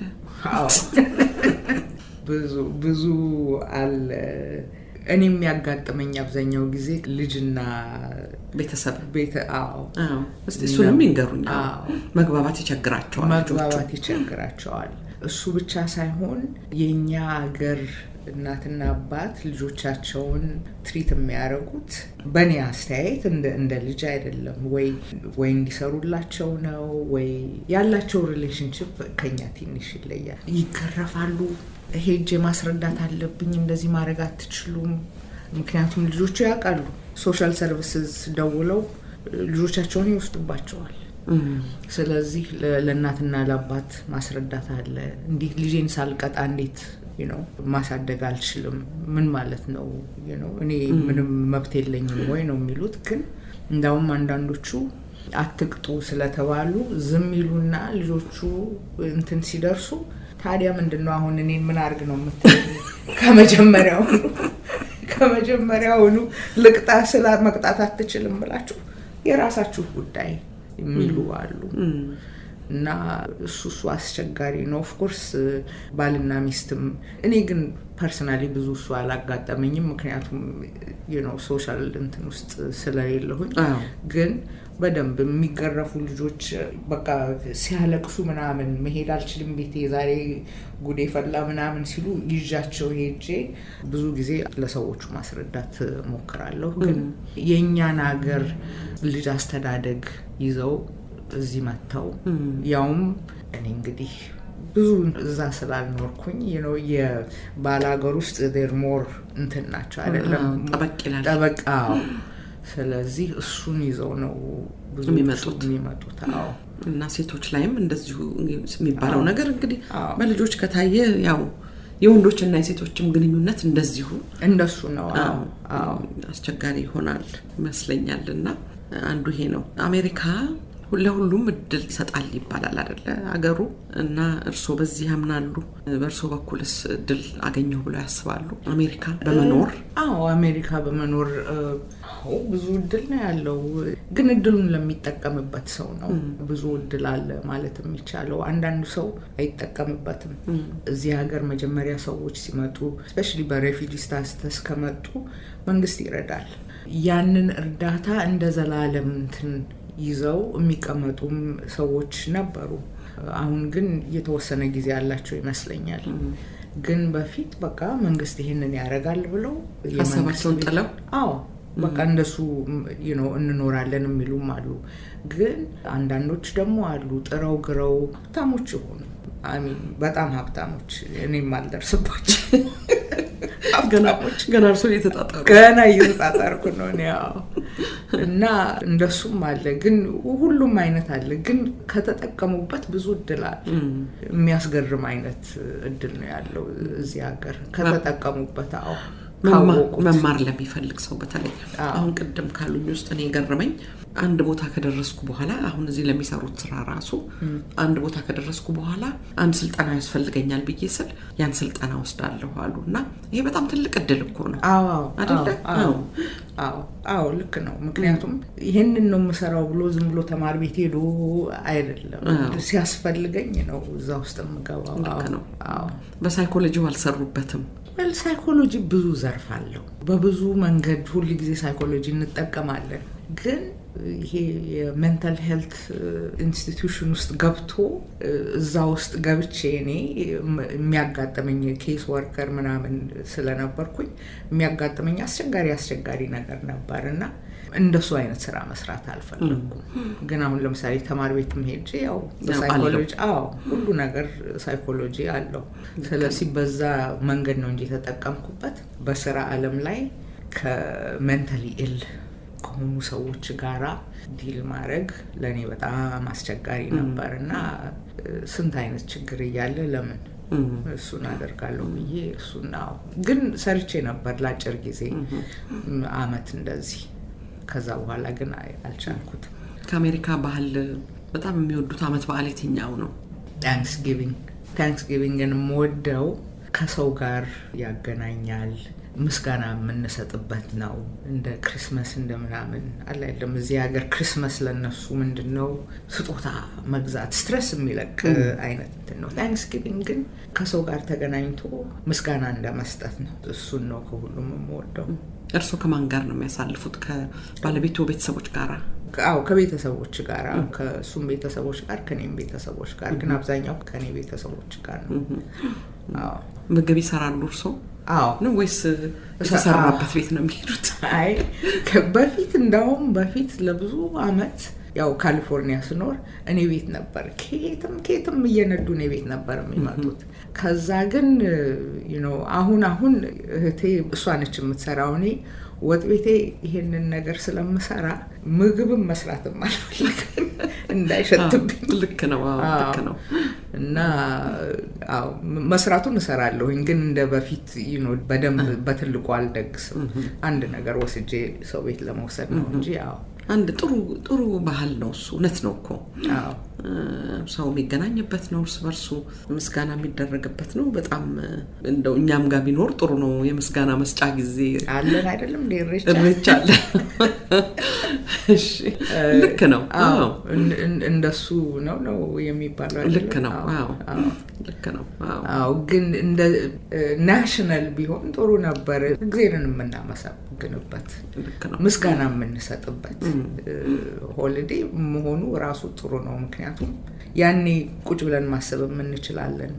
ብዙ ብዙ አለ። እኔ የሚያጋጥመኝ አብዛኛው ጊዜ ልጅና ቤተሰብ ቤተ አዎ እስቲ እሱንም ይንገሩኝ። መግባባት ይቸግራቸዋል፣ መግባባት ይቸግራቸዋል። እሱ ብቻ ሳይሆን የእኛ ሀገር እናትና አባት ልጆቻቸውን ትሪት የሚያደርጉት በእኔ አስተያየት እንደ ልጅ አይደለም። ወይ ወይ እንዲሰሩላቸው ነው ወይ ያላቸው ሪሌሽንሽፕ ከኛ ትንሽ ይለያል። ይገረፋሉ። ሄጄ ማስረዳት አለብኝ፣ እንደዚህ ማድረግ አትችሉም። ምክንያቱም ልጆቹ ያውቃሉ። ሶሻል ሰርቪስስ ደውለው ልጆቻቸውን ይወስዱባቸዋል። ስለዚህ ለእናትና ለአባት ማስረዳት አለ። እንዴት ልጄን ሳልቀጣ እንዴት ነው ማሳደግ አልችልም? ምን ማለት ነው? እኔ ምንም መብት የለኝም ወይ ነው የሚሉት። ግን እንዳውም አንዳንዶቹ አትቅጡ ስለተባሉ ዝም ይሉና ልጆቹ እንትን ሲደርሱ ታዲያ ምንድን ነው አሁን እኔን ምን አድርግ ነው የምትለኝ? ከመጀመሪያውኑ ከመጀመሪያውኑ ልቅጣ ስላ መቅጣት አትችልም ብላችሁ የራሳችሁ ጉዳይ የሚሉ አሉ። እና እሱ እሱ አስቸጋሪ ነው። ኦፍኮርስ ባልና ሚስትም እኔ ግን ፐርሰናሊ ብዙ እሱ አላጋጠመኝም፣ ምክንያቱም ነው ሶሻል እንትን ውስጥ ስለሌለሁኝ ግን በደንብ የሚገረፉ ልጆች በቃ ሲያለቅሱ ምናምን መሄድ አልችልም ቤቴ ዛሬ ጉዴ ፈላ ምናምን ሲሉ ይዣቸው ሄጄ ብዙ ጊዜ ለሰዎቹ ማስረዳት ሞክራለሁ። ግን የእኛን ሀገር ልጅ አስተዳደግ ይዘው እዚህ መጥተው ያውም እኔ እንግዲህ ብዙ እዛ ስላልኖርኩኝ ነው የባል ሀገር ውስጥ ዴር ሞር እንትን ናቸው አይደለም ጠበቅ ይላል ጠበቃ ስለዚህ እሱን ይዘው ነው ብዙ የሚመጡት የሚመጡት አዎ እና ሴቶች ላይም እንደዚሁ የሚባለው አዎ። ነገር እንግዲህ አዎ። በልጆች ከታየ ያው የወንዶችና የሴቶችም ግንኙነት እንደዚሁ እንደሱ ነው አዎ አዎ አስቸጋሪ ይሆናል ይመስለኛል። እና አንዱ ይሄ ነው። አሜሪካ ለሁሉም እድል ይሰጣል ይባላል አደለ አገሩ። እና እርስዎ በዚህ ያምናሉ? በእርስዎ በኩልስ እድል አገኘሁ ብለው ያስባሉ? አሜሪካ በመኖር አዎ አሜሪካ በመኖር እ፣ አዎ ብዙ እድል ነው ያለው። ግን እድሉን ለሚጠቀምበት ሰው ነው ብዙ እድል አለ ማለት የሚቻለው። አንዳንዱ ሰው አይጠቀምበትም። እዚህ ሀገር መጀመሪያ ሰዎች ሲመጡ ስፔሻሊ በሬፊጂ ስታተስ ከመጡ መንግስት ይረዳል። ያንን እርዳታ እንደ ዘላለም እንትን ይዘው የሚቀመጡም ሰዎች ነበሩ። አሁን ግን የተወሰነ ጊዜ ያላቸው ይመስለኛል። ግን በፊት በቃ መንግስት ይሄንን ያደርጋል ብለው የመንግስት ሀሳባቸውን ቤት- ጥለው አዎ በቃ እንደሱ you know እንኖራለን የሚሉም አሉ። ግን አንዳንዶች ደግሞ አሉ ጥረው ግረው ሀብታሞች የሆኑ አሚን በጣም ሀብታሞች እኔም አልደርስባቸው ገና ሀብታሞች ገና እርስዎ እየተጣጣሩ ገና እየተጣጣርኩ ነው እኔ አዎ። እና እንደሱም አለ። ግን ሁሉም አይነት አለ። ግን ከተጠቀሙበት ብዙ እድል አለ። የሚያስገርም አይነት እድል ነው ያለው እዚህ ሀገር ከተጠቀሙበት። አዎ መማ- ካወቁት። መማር ለሚፈልግ ሰው በተለይ አዎ። አሁን ቅድም ካሉኝ ውስጥ እኔ የገረመኝ አንድ ቦታ ከደረስኩ በኋላ አሁን እዚህ ለሚሰሩት ስራ ራሱ አንድ ቦታ ከደረስኩ በኋላ አንድ ስልጠና ያስፈልገኛል ብዬ ስል ያን ስልጠና ወስዳለሁ አሉ እና ይሄ በጣም ትልቅ እድል እኮ ነው አዎ አዎ አይደለ? አዎ አዎ። አዎ አዎ ልክ ነው። ምክንያቱም ይሄንን ነው የምሰራው ብሎ ዝም ብሎ ተማሪ ቤት ሄዶ አይደለም። አዎ። ሲያስፈልገኝ ነው እዛ ውስጥ የምገባው። ልክ አዎ ነው። አዎ በሳይኮሎጂው አልሰሩበትም ወል ሳይኮሎጂ ብዙ ዘርፍ አለው። በብዙ መንገድ ሁል ጊዜ ሳይኮሎጂ እንጠቀማለን። ግን ይሄ የሜንታል ሄልት ኢንስቲትዩሽን ውስጥ ገብቶ እዛ ውስጥ ገብቼ እኔ የሚያጋጥመኝ ኬስ ወርከር ምናምን ስለነበርኩኝ የሚያጋጥመኝ አስቸጋሪ አስቸጋሪ ነገር ነበር እና እንደሱ አይነት ስራ መስራት አልፈለግኩም። ግን አሁን ለምሳሌ ተማሪ ቤት ሄጄ ያው በሳይኮሎጂ አዎ ሁሉ ነገር ሳይኮሎጂ አለው። ስለዚህ በዛ መንገድ ነው እንጂ የተጠቀምኩበት በስራ አለም ላይ ከሜንታሊ ኢል ከሆኑ ሰዎች ጋራ ዲል ማድረግ ለእኔ በጣም አስቸጋሪ ነበር እና ስንት አይነት ችግር እያለ ለምን እሱን አደርጋለሁ ብዬ እሱን አዎ። ግን ሰርቼ ነበር ለአጭር ጊዜ አመት እንደዚህ። ከዛ በኋላ ግን አይ- አልቻልኩትም። ከአሜሪካ ባህል በጣም የሚወዱት አመት በዓል የትኛው ነው ታንክስ ጊቪንግ ታንክስ ጊቪንግን የምወደው ከሰው ጋር ያገናኛል። ምስጋና የምንሰጥበት ነው። እንደ ክሪስመስ እንደ ምናምን አለ አይደለም። እዚህ ሀገር ክሪስመስ ለነሱ ምንድን ነው ስጦታ መግዛት ስትረስ የሚለቅ አይነት እንትን ነው። ታንክስ ጊቪንግ ግን ከሰው ጋር ተገናኝቶ ምስጋና እንደ መስጠት ነው። እሱን ነው ከሁሉም የምወደው። እርስዎ ከማን ጋር ነው የሚያሳልፉት ከባለቤቱ ቤተሰቦች ጋራ አዎ ከቤተሰቦች ጋር ከእሱም ቤተሰቦች ጋር ከኔም ቤተሰቦች ጋር ግን አብዛኛው ከኔ ቤተሰቦች ጋር ነው። አዎ ምግብ ይሰራሉ እርስዎ አዎ ነው ወይስ የተሰራበት ቤት ነው የሚሄዱት አይ ከ- በፊት እንደውም በፊት ለብዙ አመት ያው ካሊፎርኒያ ስኖር እኔ ቤት ነበር። ከየትም ከየትም እየነዱ እኔ ቤት ነበር የሚመጡት። ከዛ ግን you know አሁን አሁን እህቴ እሷ ነች የምትሰራው። እኔ ወጥ ቤቴ ይሄንን ነገር ስለምሰራ ምግብም መስራትም አልፈልግም እንዳይሸትብኝ። ልክ ነው አዎ፣ ልክ ነው እና አዎ መስራቱን እሰራለሁኝ ግን እንደ በፊት you know በደንብ በትልቁ አልደግስም። አንድ ነገር ወስጄ ሰው ቤት ለመውሰድ ነው እንጂ አዎ አንድ ጥሩ ጥሩ ባህል ነው እሱ እውነት ነው እኮ አዎ ሰው የሚገናኝበት ነው። እርስ በርሱ ምስጋና የሚደረግበት ነው። በጣም እንደው እኛም ጋር ቢኖር ጥሩ ነው። የምስጋና መስጫ ጊዜ አለን አይደለም እንደ ኢሬቻ እሬቻ አለ። እሺ፣ ልክ ነው። አዎ እንደሱ ነው ነው የሚባለው አይደለም? ልክ ነው። አዎ ልክ ነው። አዎ አዎ ግን እንደ ናሽናል ቢሆን ጥሩ ነበር። እግዜርን የምናመሰግንበት ልክ ነው። ምስጋና የምንሰጥበት ሆሊዴ መሆኑ ራሱ ጥሩ ነው። ምክንያቱም ያኔ ቁጭ ብለን ማሰብ የምንችላለን።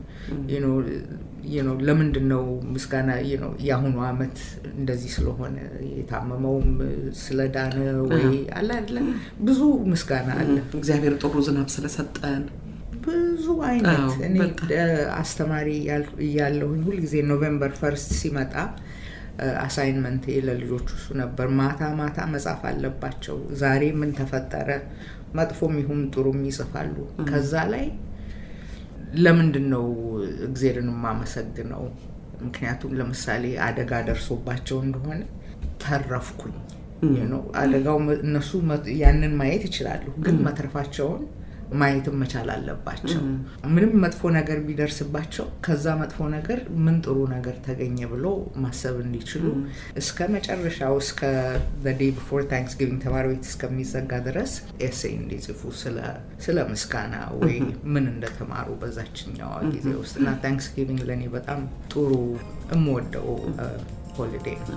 ለምንድን ነው ምስጋና የአሁኑ አመት እንደዚህ ስለሆነ የታመመውም ስለዳነ ወይ አለ አይደለም ብዙ ምስጋና አለ። እግዚአብሔር ጥሩ ዝናብ ስለሰጠን ብዙ አይነት እኔ አስተማሪ እያለሁኝ ሁልጊዜ ኖቬምበር ፈርስት ሲመጣ አሳይንመንት ለልጆቹ እሱ ነበር። ማታ ማታ መጻፍ አለባቸው። ዛሬ ምን ተፈጠረ፣ መጥፎም ይሁን ጥሩም ይጽፋሉ። ከዛ ላይ ለምንድን ነው እግዜርን የማመሰግነው? ምክንያቱም ለምሳሌ አደጋ ደርሶባቸው እንደሆነ ተረፍኩኝ። አደጋው እነሱ ያንን ማየት ይችላሉ፣ ግን መትረፋቸውን ማየትም መቻል አለባቸው። ምንም መጥፎ ነገር ቢደርስባቸው ከዛ መጥፎ ነገር ምን ጥሩ ነገር ተገኘ ብሎ ማሰብ እንዲችሉ እስከ መጨረሻው እስከ ዴይ ቢፎር ታንክስጊቪንግ ተማሪ ቤት እስከሚዘጋ ድረስ ኤሴይ እንዲጽፉ ስለ ምስጋና ወይ ምን እንደተማሩ በዛችኛዋ ጊዜ ውስጥ እና ታንክስጊቪንግ ለእኔ በጣም ጥሩ የምወደው ሆሊዴ ነው።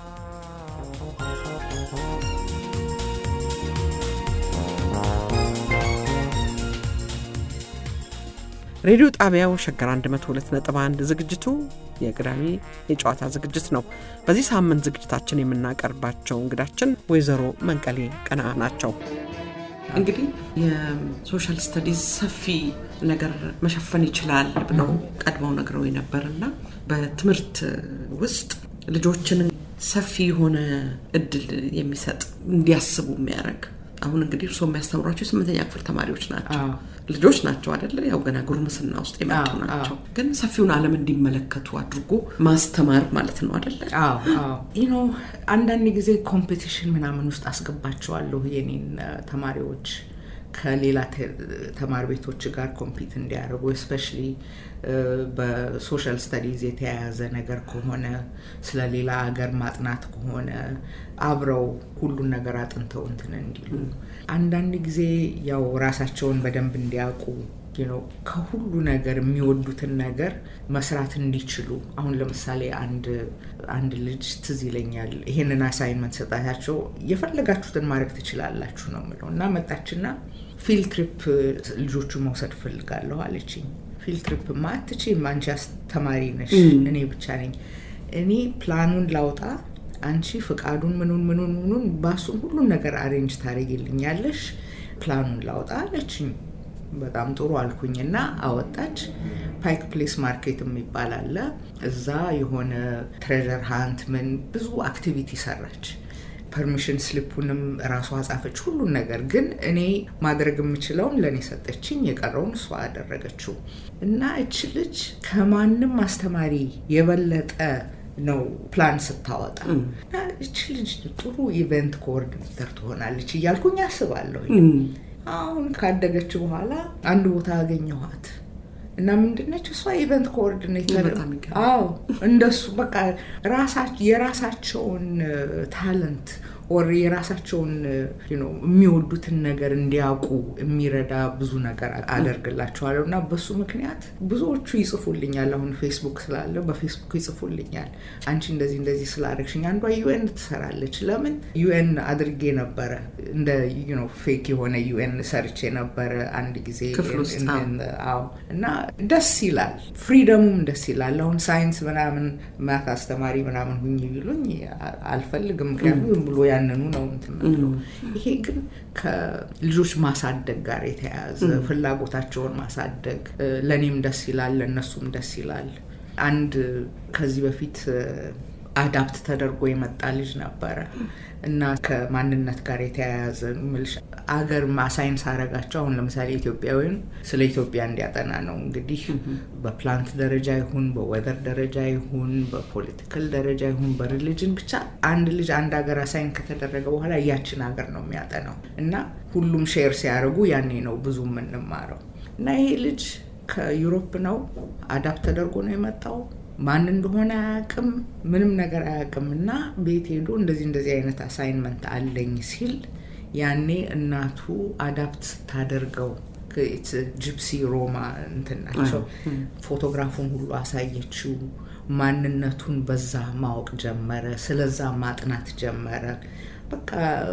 ሬዲዮ ጣቢያው ሸገር 102.1 ዝግጅቱ የቅዳሜ የጨዋታ ዝግጅት ነው። በዚህ ሳምንት ዝግጅታችን የምናቀርባቸው እንግዳችን ወይዘሮ መንቀሌ ቀና ናቸው። እንግዲህ የሶሻል ስተዲዝ ሰፊ ነገር መሸፈን ይችላል ብለው ቀድመው ነግረው የነበርና በትምህርት ውስጥ ልጆችን ሰፊ የሆነ እድል የሚሰጥ እንዲያስቡ የሚያደርግ አሁን እንግዲህ እርስዎ የሚያስተምሯቸው የስምንተኛ ክፍል ተማሪዎች ናቸው። ልጆች ናቸው አደለ? ያው ገና ጉርምስና ውስጥ የመጡ ናቸው። ግን ሰፊውን ዓለም እንዲመለከቱ አድርጎ ማስተማር ማለት ነው አደለ? ኖ አንዳንድ ጊዜ ኮምፒቲሽን ምናምን ውስጥ አስገባቸዋለሁ የኔን ተማሪዎች ከሌላ ተማሪ ቤቶች ጋር ኮምፒት እንዲያደርጉ እስፔሻሊ በሶሻል ስተዲዝ የተያያዘ ነገር ከሆነ ስለ ሌላ ሀገር ማጥናት ከሆነ አብረው ሁሉን ነገር አጥንተው እንትን እንዲሉ አንዳንድ ጊዜ ያው ራሳቸውን በደንብ እንዲያውቁ ከሁሉ ነገር የሚወዱትን ነገር መስራት እንዲችሉ አሁን ለምሳሌ አንድ አንድ ልጅ ትዝ ይለኛል ይሄንን አሳይንመንት ሰጣታቸው የፈለጋችሁትን ማድረግ ትችላላችሁ ነው ምለው እና መጣችና ፊልድ ትሪፕ ልጆቹ መውሰድ ፈልጋለሁ አለችኝ ፊልድ ትሪፕ ማ አትችይም አንቺ አስተማሪ ነሽ እኔ ብቻ ነኝ እኔ ፕላኑን ላውጣ አንቺ ፍቃዱን ምኑን ምኑን ምኑን ባሱን ሁሉን ነገር አሬንጅ ታደርጊልኛለሽ ፕላኑን ላውጣ አለችኝ በጣም ጥሩ አልኩኝ እና አወጣች ፓይክ ፕሌስ ማርኬት የሚባል አለ እዛ የሆነ ትሬዠር ሃንት ምን ብዙ አክቲቪቲ ሰራች ፐርሚሽን ስሊፑንም ራሷ ጻፈች ሁሉን ነገር ግን እኔ ማድረግ የምችለውን ለእኔ ሰጠችኝ የቀረውን እሷ አደረገችው እና እች ልጅ ከማንም አስተማሪ የበለጠ ነው ፕላን ስታወጣ እች ልጅ ጥሩ ኢቨንት ኮኦርዲኔተር ትሆናለች እያልኩኝ አስባለሁ አሁን ካደገች በኋላ አንድ ቦታ አገኘኋት እና ምንድነች እሷ ኢቨንት ኮኦርዲኔተር አዎ እንደሱ በቃ የራሳቸውን ታለንት ወር የራሳቸውን የሚወዱትን ነገር እንዲያውቁ የሚረዳ ብዙ ነገር አደርግላቸዋለሁ እና በሱ ምክንያት ብዙዎቹ ይጽፉልኛል። አሁን ፌስቡክ ስላለ በፌስቡክ ይጽፉልኛል። አንቺ እንደዚህ እንደዚህ ስላደረግሽኝ። አንዷ ዩኤን ትሰራለች። ለምን ዩኤን አድርጌ ነበረ እንደ ፌክ የሆነ ዩኤን ሰርቼ ነበረ አንድ ጊዜ አዎ። እና ደስ ይላል፣ ፍሪደሙም ደስ ይላል። አሁን ሳይንስ ምናምን ማት አስተማሪ ምናምን ሁኝ ቢሉኝ አልፈልግም። ምክንያቱም ዝም ብሎ ያንኑ ነው እንትምለው። ይሄ ግን ከልጆች ማሳደግ ጋር የተያያዘ ፍላጎታቸውን ማሳደግ ለእኔም ደስ ይላል፣ ለእነሱም ደስ ይላል። አንድ ከዚህ በፊት አዳፕት ተደርጎ የመጣ ልጅ ነበረ እና ከማንነት ጋር የተያያዘ ምልሽ አገር ማሳይን ሳረጋቸው አሁን ለምሳሌ ኢትዮጵያዊን ስለ ኢትዮጵያ እንዲያጠና ነው እንግዲህ በፕላንት ደረጃ ይሁን በወደር ደረጃ ይሁን በፖለቲካል ደረጃ ይሁን በሪሊጅን ብቻ አንድ ልጅ አንድ ሀገር አሳይን ከተደረገ በኋላ ያችን ሀገር ነው የሚያጠናው እና ሁሉም ሼር ሲያደርጉ ያኔ ነው ብዙ የምንማረው እና ይሄ ልጅ ከዩሮፕ ነው አዳፕት ተደርጎ ነው የመጣው ማን እንደሆነ አያውቅም፣ ምንም ነገር አያውቅም። እና ቤት ሄዶ እንደዚህ እንደዚህ አይነት አሳይንመንት አለኝ ሲል ያኔ እናቱ አዳፕት ስታደርገው ጂፕሲ ሮማ እንትን ናቸው። ፎቶግራፉን ሁሉ አሳየችው። ማንነቱን በዛ ማወቅ ጀመረ። ስለዛ ማጥናት ጀመረ። በቃ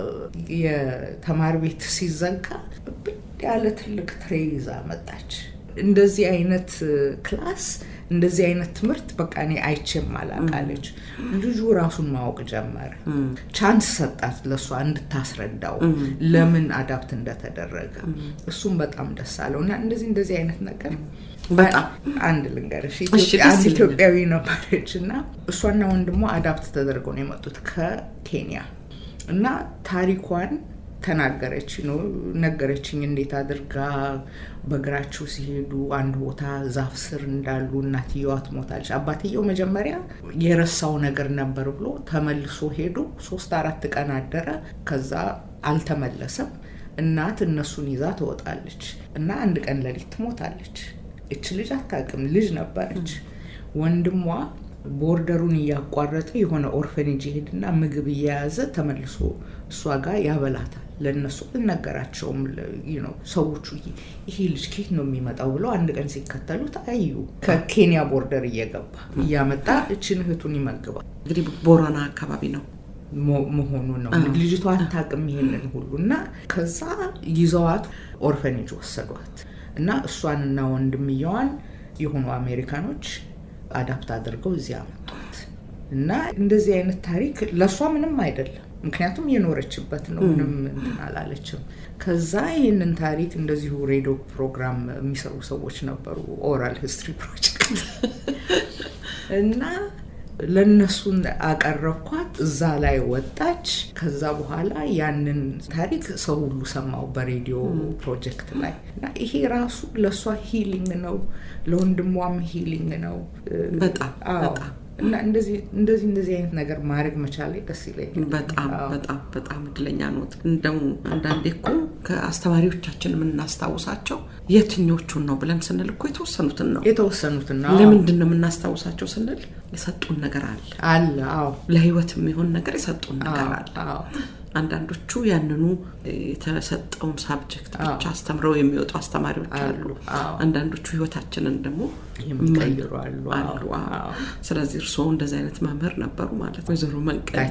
የተማሪ ቤት ሲዘጋ ብድ ያለ ትልቅ ትሬ ይዛ መጣች። እንደዚህ አይነት ክላስ እንደዚህ አይነት ትምህርት በቃ እኔ አይቼም አላቃለች። ልጁ ራሱን ማወቅ ጀመረ። ቻንስ ሰጣት ለእሷ እንድታስረዳው ለምን አዳፕት እንደተደረገ። እሱም በጣም ደስ አለው እና እንደዚህ እንደዚህ አይነት ነገር በጣም አንድ ልንገርሽ፣ አንድ ኢትዮጵያዊ ነበረች እና እሷና ወንድሟ አዳፕት ተደርገው ነው የመጡት ከኬንያ እና ታሪኳን ተናገረች ነው ነገረችኝ። እንዴት አድርጋ በእግራቸው ሲሄዱ አንድ ቦታ ዛፍ ስር እንዳሉ እናትየዋ ትሞታለች። አባትየው መጀመሪያ የረሳው ነገር ነበር ብሎ ተመልሶ ሄዶ ሶስት አራት ቀን አደረ። ከዛ አልተመለሰም። እናት እነሱን ይዛ ትወጣለች እና አንድ ቀን ሌሊት ትሞታለች። እች ልጅ አታውቅም፣ ልጅ ነበረች። ወንድሟ ቦርደሩን እያቋረጠ የሆነ ኦርፈኔጅ ይሄድና ምግብ እየያዘ ተመልሶ እሷ ጋር ያበላታል። ለእነሱ አልነገራቸውም ነው ሰዎቹ። ይሄ ልጅ ኬት ነው የሚመጣው ብለው አንድ ቀን ሲከተሉት አዩ። ከኬንያ ቦርደር እየገባ እያመጣ እችን እህቱን ይመግባል። እንግዲህ ቦረና አካባቢ ነው መሆኑ ነው። ልጅቷ አታውቅም ይሄንን ሁሉ እና ከዛ ይዘዋት ኦርፈኔጅ ወሰዷት እና እሷንና ወንድምየዋን የሆኑ አሜሪካኖች አዳፕት አድርገው እዚያ አመጧት እና እንደዚህ አይነት ታሪክ ለእሷ ምንም አይደለም፣ ምክንያቱም የኖረችበት ነው። ምንም እንትን አላለችም። ከዛ ይህንን ታሪክ እንደዚሁ ሬዲዮ ፕሮግራም የሚሰሩ ሰዎች ነበሩ፣ ኦራል ሂስትሪ ፕሮጀክት እና ለእነሱን አቀረብኳት። እዛ ላይ ወጣች። ከዛ በኋላ ያንን ታሪክ ሰው ሁሉ ሰማው በሬዲዮ ፕሮጀክት ላይ እና ይሄ ራሱ ለእሷ ሂሊንግ ነው፣ ለወንድሟም ሂሊንግ ነው። በጣም በጣም እና እንደዚህ እንደዚህ እንደዚህ አይነት ነገር ማድረግ መቻሌ ደስ ይለኛል። በጣም በጣም በጣም እድለኛ ኖት። እንደው አንዳንዴ እኮ ከአስተማሪዎቻችን የምናስታውሳቸው የትኞቹን ነው ብለን ስንል እኮ የተወሰኑትን ነው የተወሰኑትን ነው። ለምንድን ነው የምናስታውሳቸው ስንል የሰጡን ነገር አለ አለ። አዎ ለህይወት የሚሆን ነገር የሰጡን ነገር አለ። አዎ አንዳንዶቹ ያንኑ የተሰጠውን ሳብጀክት ብቻ አስተምረው የሚወጡ አስተማሪዎች አሉ። አንዳንዶቹ ህይወታችንን ደግሞ የሚቀይሩ አሉ። አሉ። አዎ። ስለዚህ እርስዎ እንደዚህ አይነት መምህር ነበሩ ማለት ነው። ወይዘሮ መንቀሌ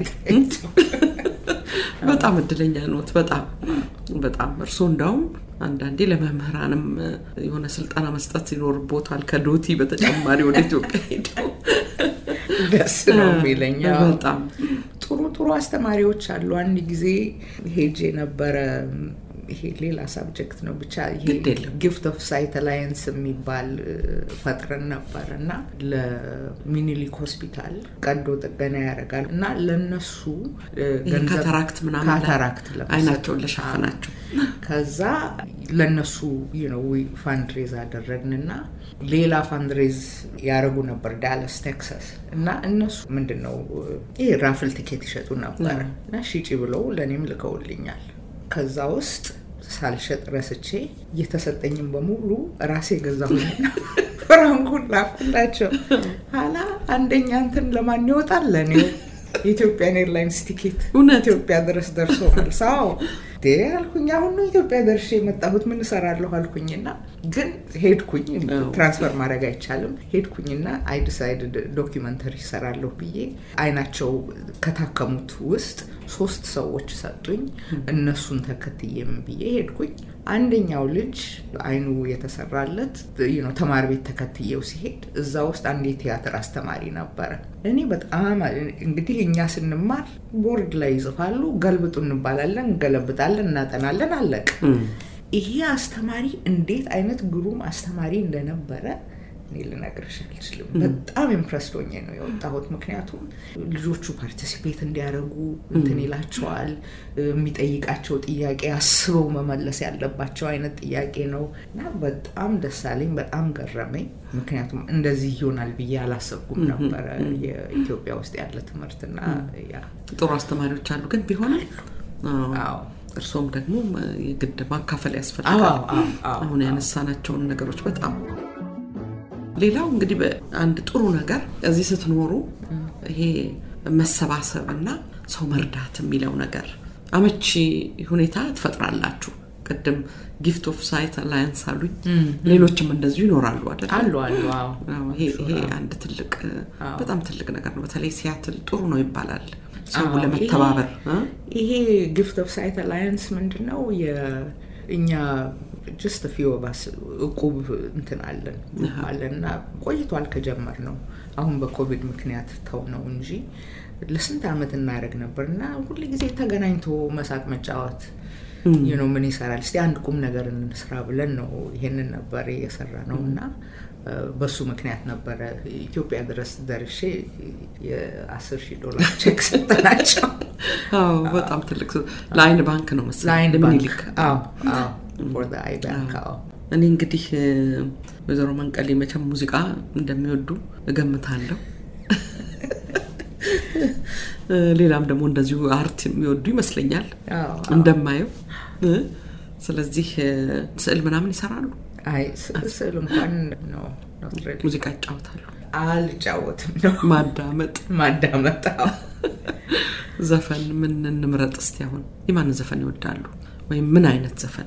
በጣም እድለኛ ኖት። በጣም በጣም እርስዎ እንዳውም አንዳንዴ ለመምህራንም የሆነ ስልጠና መስጠት ይኖርቦታል። ከዶቲ በተጨማሪ ወደ ኢትዮጵያ ሄደው ደስ ነው የሚለኝ። አዎ። በጣም ጥሩ ጥሩ አስተማሪዎች አሉ። አንድ ጊዜ ሄጄ ነበረ። ይሄ ሌላ ሳብጀክት ነው ብቻ ይሄ ግድ የለም። ጊፍት ኦፍ ሳይት አላየንስ የሚባል ፈጥረን ነበር እና ለሚኒሊክ ሆስፒታል ቀዶ ጥገና ያደርጋል እና ለነሱ ይሄ ካታራክት ምናምን ላይ ካታራክት ለመውሰድ አይናቸውን ለሸፈናቸው ከዛ ለነሱ ነው ፋንድሬዝ አደረግንና ሌላ ፋንድሬዝ ያደረጉ ነበር ዳለስ ቴክሳስ እና እነሱ ምንድን ነው ይህ ራፍል ቲኬት ይሸጡ ነበር እና ሽጪ ብለው ለእኔም ልከውልኛል ከዛ ውስጥ ሳልሸጥ ረስቼ እየተሰጠኝም በሙሉ ራሴ ገዛሁና ፍራንኩን ላኩላቸው ኋላ አንደኛ እንትን ለማን ይወጣል ለእኔ የኢትዮጵያን ኤርላይንስ ቲኬት እውነት? ኢትዮጵያ ድረስ ደርሶ መልስ አዎ እንዴ አልኩኝ አሁን ነው ኢትዮጵያ ደርሼ የመጣሁት ምን እሰራለሁ አልኩኝና ግን ሄድኩኝ ትራንስፈር ማድረግ አይቻልም ሄድኩኝና አይ ዲሳይድድ ዶኪመንተሪ ይሰራለሁ ብዬ አይናቸው ከታከሙት ውስጥ ሶስት ሰዎች ሰጡኝ እነሱን ተከትዬም ብዬ ሄድኩኝ አንደኛው ልጅ አይኑ የተሰራለት ነው ተማሪ ቤት ተከትዬው ሲሄድ እዛ ውስጥ አንድ የቲያትር አስተማሪ ነበረ እኔ በጣም እንግዲህ እኛ ስንማር ቦርድ ላይ ይጽፋሉ ገልብጡ እንባላለን እንገለብጣለን እናጠናለን አለቅ ይሄ አስተማሪ እንዴት አይነት ግሩም አስተማሪ እንደነበረ እኔ ልነግርሽ አልችልም። በጣም ኢምፕረስድ ሆኜ ነው የወጣሁት። ምክንያቱም ልጆቹ ፓርቲሲፔት እንዲያደርጉ እንትን ይላቸዋል። የሚጠይቃቸው ጥያቄ አስበው መመለስ ያለባቸው አይነት ጥያቄ ነው እና በጣም ደስ አለኝ። በጣም ገረመኝ። ምክንያቱም እንደዚህ ይሆናል ብዬ አላሰብኩም ነበረ የኢትዮጵያ ውስጥ ያለ ትምህርትና ያ ጥሩ አስተማሪዎች አሉ፣ ግን ቢሆንም አዎ እርስዎም ደግሞ የግድ ማካፈል ያስፈልጋል። አዎ፣ አዎ፣ አዎ፣ አሁን ያነሳናቸውን ነገሮች በጣም ሌላው እንግዲህ አንድ ጥሩ ነገር እዚህ ስትኖሩ ይሄ መሰባሰብ እና ሰው መርዳት የሚለው ነገር አመቺ ሁኔታ ትፈጥራላችሁ። ቅድም ጊፍት ኦፍ ሳይት አላያንስ አሉኝ። ሌሎችም እንደዚሁ ይኖራሉ አይደል? አሉ አሉ። አዎ አዎ፣ ይሄ ይሄ አንድ ትልቅ በጣም ትልቅ ነገር ነው። በተለይ ሲያትል ጥሩ ነው ይባላል ሰው አዎ፣ ለመተባበር እ? ይሄ ጊፍት ኦፍ ሳይት አላያንስ ምንድን ነው? እኛ ጀስት ፊው ባስ እቁብ እንትን አለን አለን እና ቆይቷል ከጀመር ነው። አሁን በኮቪድ ምክንያት ተው ነው እንጂ ለስንት ዓመት እናደርግ ነበር እና ሁል ጊዜ ተገናኝቶ መሳቅ መጫወት ነው ምን ይሰራል እስቲ አንድ ቁም ነገር እንስራ ብለን ነው ይሄንን ነበር የሰራ ነው እና በሱ ምክንያት ነበረ ኢትዮጵያ ድረስ ደርሼ የአስር ሺህ ዶላር ቼክ ሰጠናቸው። አዎ በጣም ትልቅ ለአይን ባንክ ነው መሰለኝ ለአይን ለምኒልክ። ባንክ አዎ አዎ ፎር ዘ አይ ባንክ አዎ እኔ እንግዲህ ወይዘሮ መንቀሌ መቼም ሙዚቃ እንደሚወዱ እገምታለሁ። ሌላም ደግሞ እንደዚሁ አርት የሚወዱ ይመስለኛል አዎ እንደማየው እ? ስለዚህ ስዕል ምናምን ይሰራሉ፣ አይ ስ- ስዕል እንኳን ነው not really። ሙዚቃ ይጫወታሉ፣ አልጫወትም ነው ማዳመጥ፣ ማዳመጥ አዎ። ዘፈን ምን እንምረጥ እስቲ? አሁን የማንን ዘፈን ይወዳሉ? ወይም ምን አይነት ዘፈን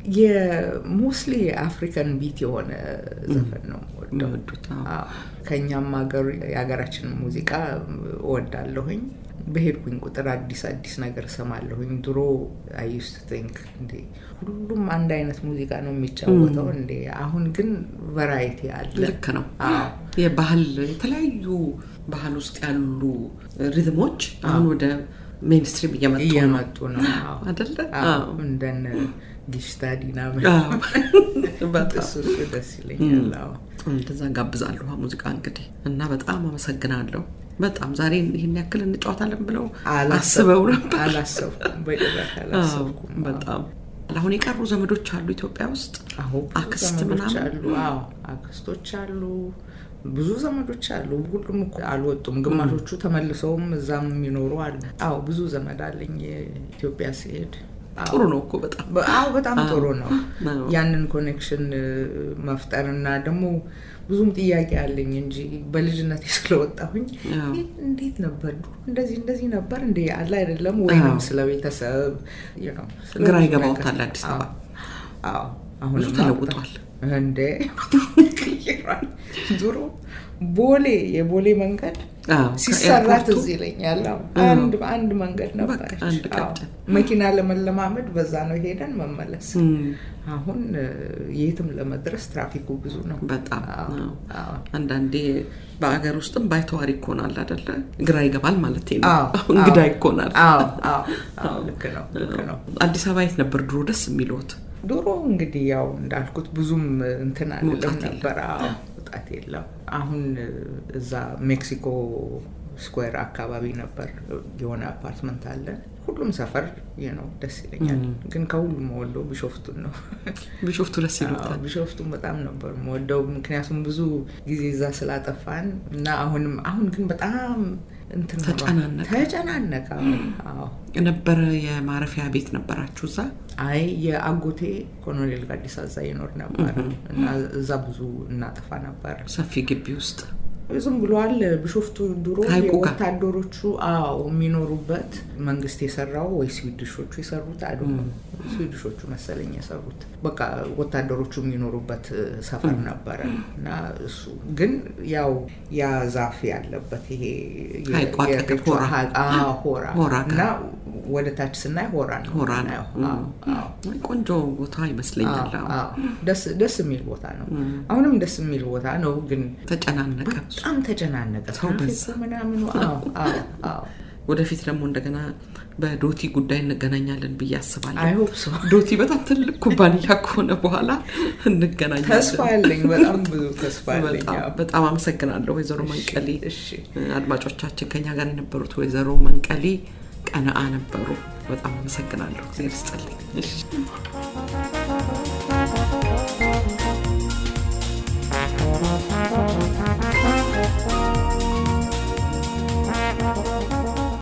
የሞስሊ አፍሪካን ቢት የሆነ ዘፈን ነው የምወደው። የሚወዱት? አዎ። አዎ። ከእኛም ሀገር የሀገራችንን ሙዚቃ እወዳለሁኝ። በሄድኩኝ ቁጥር አዲስ አዲስ ነገር እሰማለሁኝ። ድሮ አይ ዩስት ቲንክ እንዴ ሁሉም አንድ አይነት ሙዚቃ ነው የሚጫወተው እንዴ? አሁን ግን ቫራይቲ አለ። ልክ ነው። አዎ የባህል የተለያዩ ባህል ውስጥ ያሉ ሪትሞች አሁን ወደ ሜንስትሪም እየመጡ ነው እየመጡ ነው አዎ። አደለ? አዎ፣ እንደነ ጊሽታ ዲና አዎ። በጣም እሱ እሱ ደስ ይለኛል። አዎ። እንደዛ ጋብዛለሁ ሙዚቃ እንግዲህ እና በጣም አመሰግናለሁ። በጣም ዛሬ ይህን ያክል እንጫወታለን ብለው አስበው ነበር። አላሰብኩም፣ በጭራሽ አላሰብኩም። አዎ፣ በጣም አሁን የቀሩ ዘመዶች አሉ ኢትዮጵያ ውስጥ አሁ ብዙ አክስት ዘመዶች ምናምን? አሉ። አዎ አክስቶች አሉ፣ ብዙ ዘመዶች አሉ። ሁሉም እኮ አልወጡም። ግማሾቹ ተመልሰውም እዛም የሚኖሩ አሉ። አዎ ብዙ ዘመድ አለኝ ኢትዮጵያ ሲሄድ። አዎ። ጥሩ ነው እኮ በጣም በ- አዎ በጣም ጥሩ ነው። አዎ። ያንን ኮኔክሽን መፍጠር እና ደግሞ ብዙም ጥያቄ አለኝ እንጂ በልጅነት ስለወጣሁኝ አዎ። "ይህ እንዴት ነበር ድሮ እንደዚህ እንደዚህ ነበር እንደ አለ አይደለም ወይንም አዎ። ስለ ቤተሰብ you know፣ ስለ ግራ ብዙ ይገባዎታል ነገር። አዲስ አበባ። አዎ አዎ። አሁን ብዙ ተለውጧል። እንዴ ይቀራል። ድሮ ቦሌ የቦሌ መንገድ አዎ፣ ሲሰራ ከኤርፖርቱ ትዝ ይለኛል። አዎ፣ አዎ። አንድ አንድ መንገድ ነበረች። በቃ አንድ አዎ። ቀጭን። መኪና ለመለማመድ በዛ ነው ሄደን መመለስ። እም፣ አሁን እ፣ የትም ለመድረስ ትራፊኩ ብዙ ነው። በጣም አዎ፣ አዎ። አዎ። አንዳንዴ በአገር ውስጥም ባይተዋር ይኮናል አደለ? ግራ ይገባል ማለት ነው። አዎ፣ እንግዳ አዎ። ይኮናል። አዎ፣ አዎ፣ አዎ፣ ልክ ነው፣ ልክ ነው። አዲስ አበባ የት ነበር ድሮ ደስ የሚልዎት? ድሮ እንግዲህ ያው እንዳልኩት ብዙም እንትን አይደለም መውጣት የለም። ነበር። አዎ መውጣት የለም። አሁን እዛ ሜክሲኮ ስኩዌር አካባቢ ነበር የሆነ አፓርትመንት አለን። ሁሉም ሰፈር ይህ ነው ደስ ይለኛል። ግን ከሁሉም ወሎ ቢሾፍቱን ነው። ቢሾፍቱ ደስ አዎ፣ ይሉታል። ቢሾፍቱን በጣም ነበር የምወደው ምክንያቱም ብዙ ጊዜ እዛ ስላጠፋን እና አሁንም አሁን ግን በጣም እንትን ሆኗል። ተጨናነቀ። ተጨናነቀ። አሁን አዎ የነበረ የማረፊያ ቤት ነበራችሁ እዛ? አይ የአጎቴ ኮሎኔል ጋዲሳ እዛ ይኖር ነበር እና እዛ ብዙ እናጠፋ ነበር። ሰፊ ግቢ ውስጥ ዝም ብሏል። ቢሾፍቱ ድሮ ሀይቁ ጋር። ወታደሮቹ አዎ የሚኖሩበት መንግስት የሰራው ወይ ስዊድሾቹ የሰሩት አሉ ስዊድሾቹ መሰለኝ የሰሩት በቃ ወታደሮቹ የሚኖሩበት ሰፈር ነበረ እና እሱ ግን ያው ያ ዛፍ ያለበት ይሄ የ- ሀይቁ አጠገብ የሬቾ ሆራ። ሀይቅ- አዎ፣ ሆራ ሆራ ጋር። እና ወደ ታች ስናይ ሆራ ነው ሆራ ነው። የምናየው። አዎ፣ አዎ። አይ፣ ቆንጆ ቦታ ይመስለኛል። አዎ፣ አዎ። አዎ። ደስ ደስ የሚል ቦታ ነው። አሁንም ደስ የሚል ቦታ ነው፣ ግን ተጨናነቀ። በጣም ተጨናነቀ። ሰው ትራፊኩ በዛ። ምናምኑ። አዎ፣ አዎ፣ አዎ። ወደፊት ደግሞ እንደገና በዶቲ ጉዳይ እንገናኛለን ብዬ አስባለሁ። አይሆፕ ሶ ዶቲ በጣም ትልቅ ኩባንያ ከሆነ በኋላ እንገናኛለን። ተስፋ አለኝ። በጣም ብዙ ተስፋ አለኝ። በጣም- አዎ። በጣም አመሰግናለሁ ወይዘሮ መንቀሌ። እሺ አድማጮቻችን ከኛ ጋር የነበሩት ወይዘሮ መንቀሌ ቀነአ ነበሩ። በጣም አመሰግናለሁ። እግዚአብሔር ይስጥልኝ። እሺ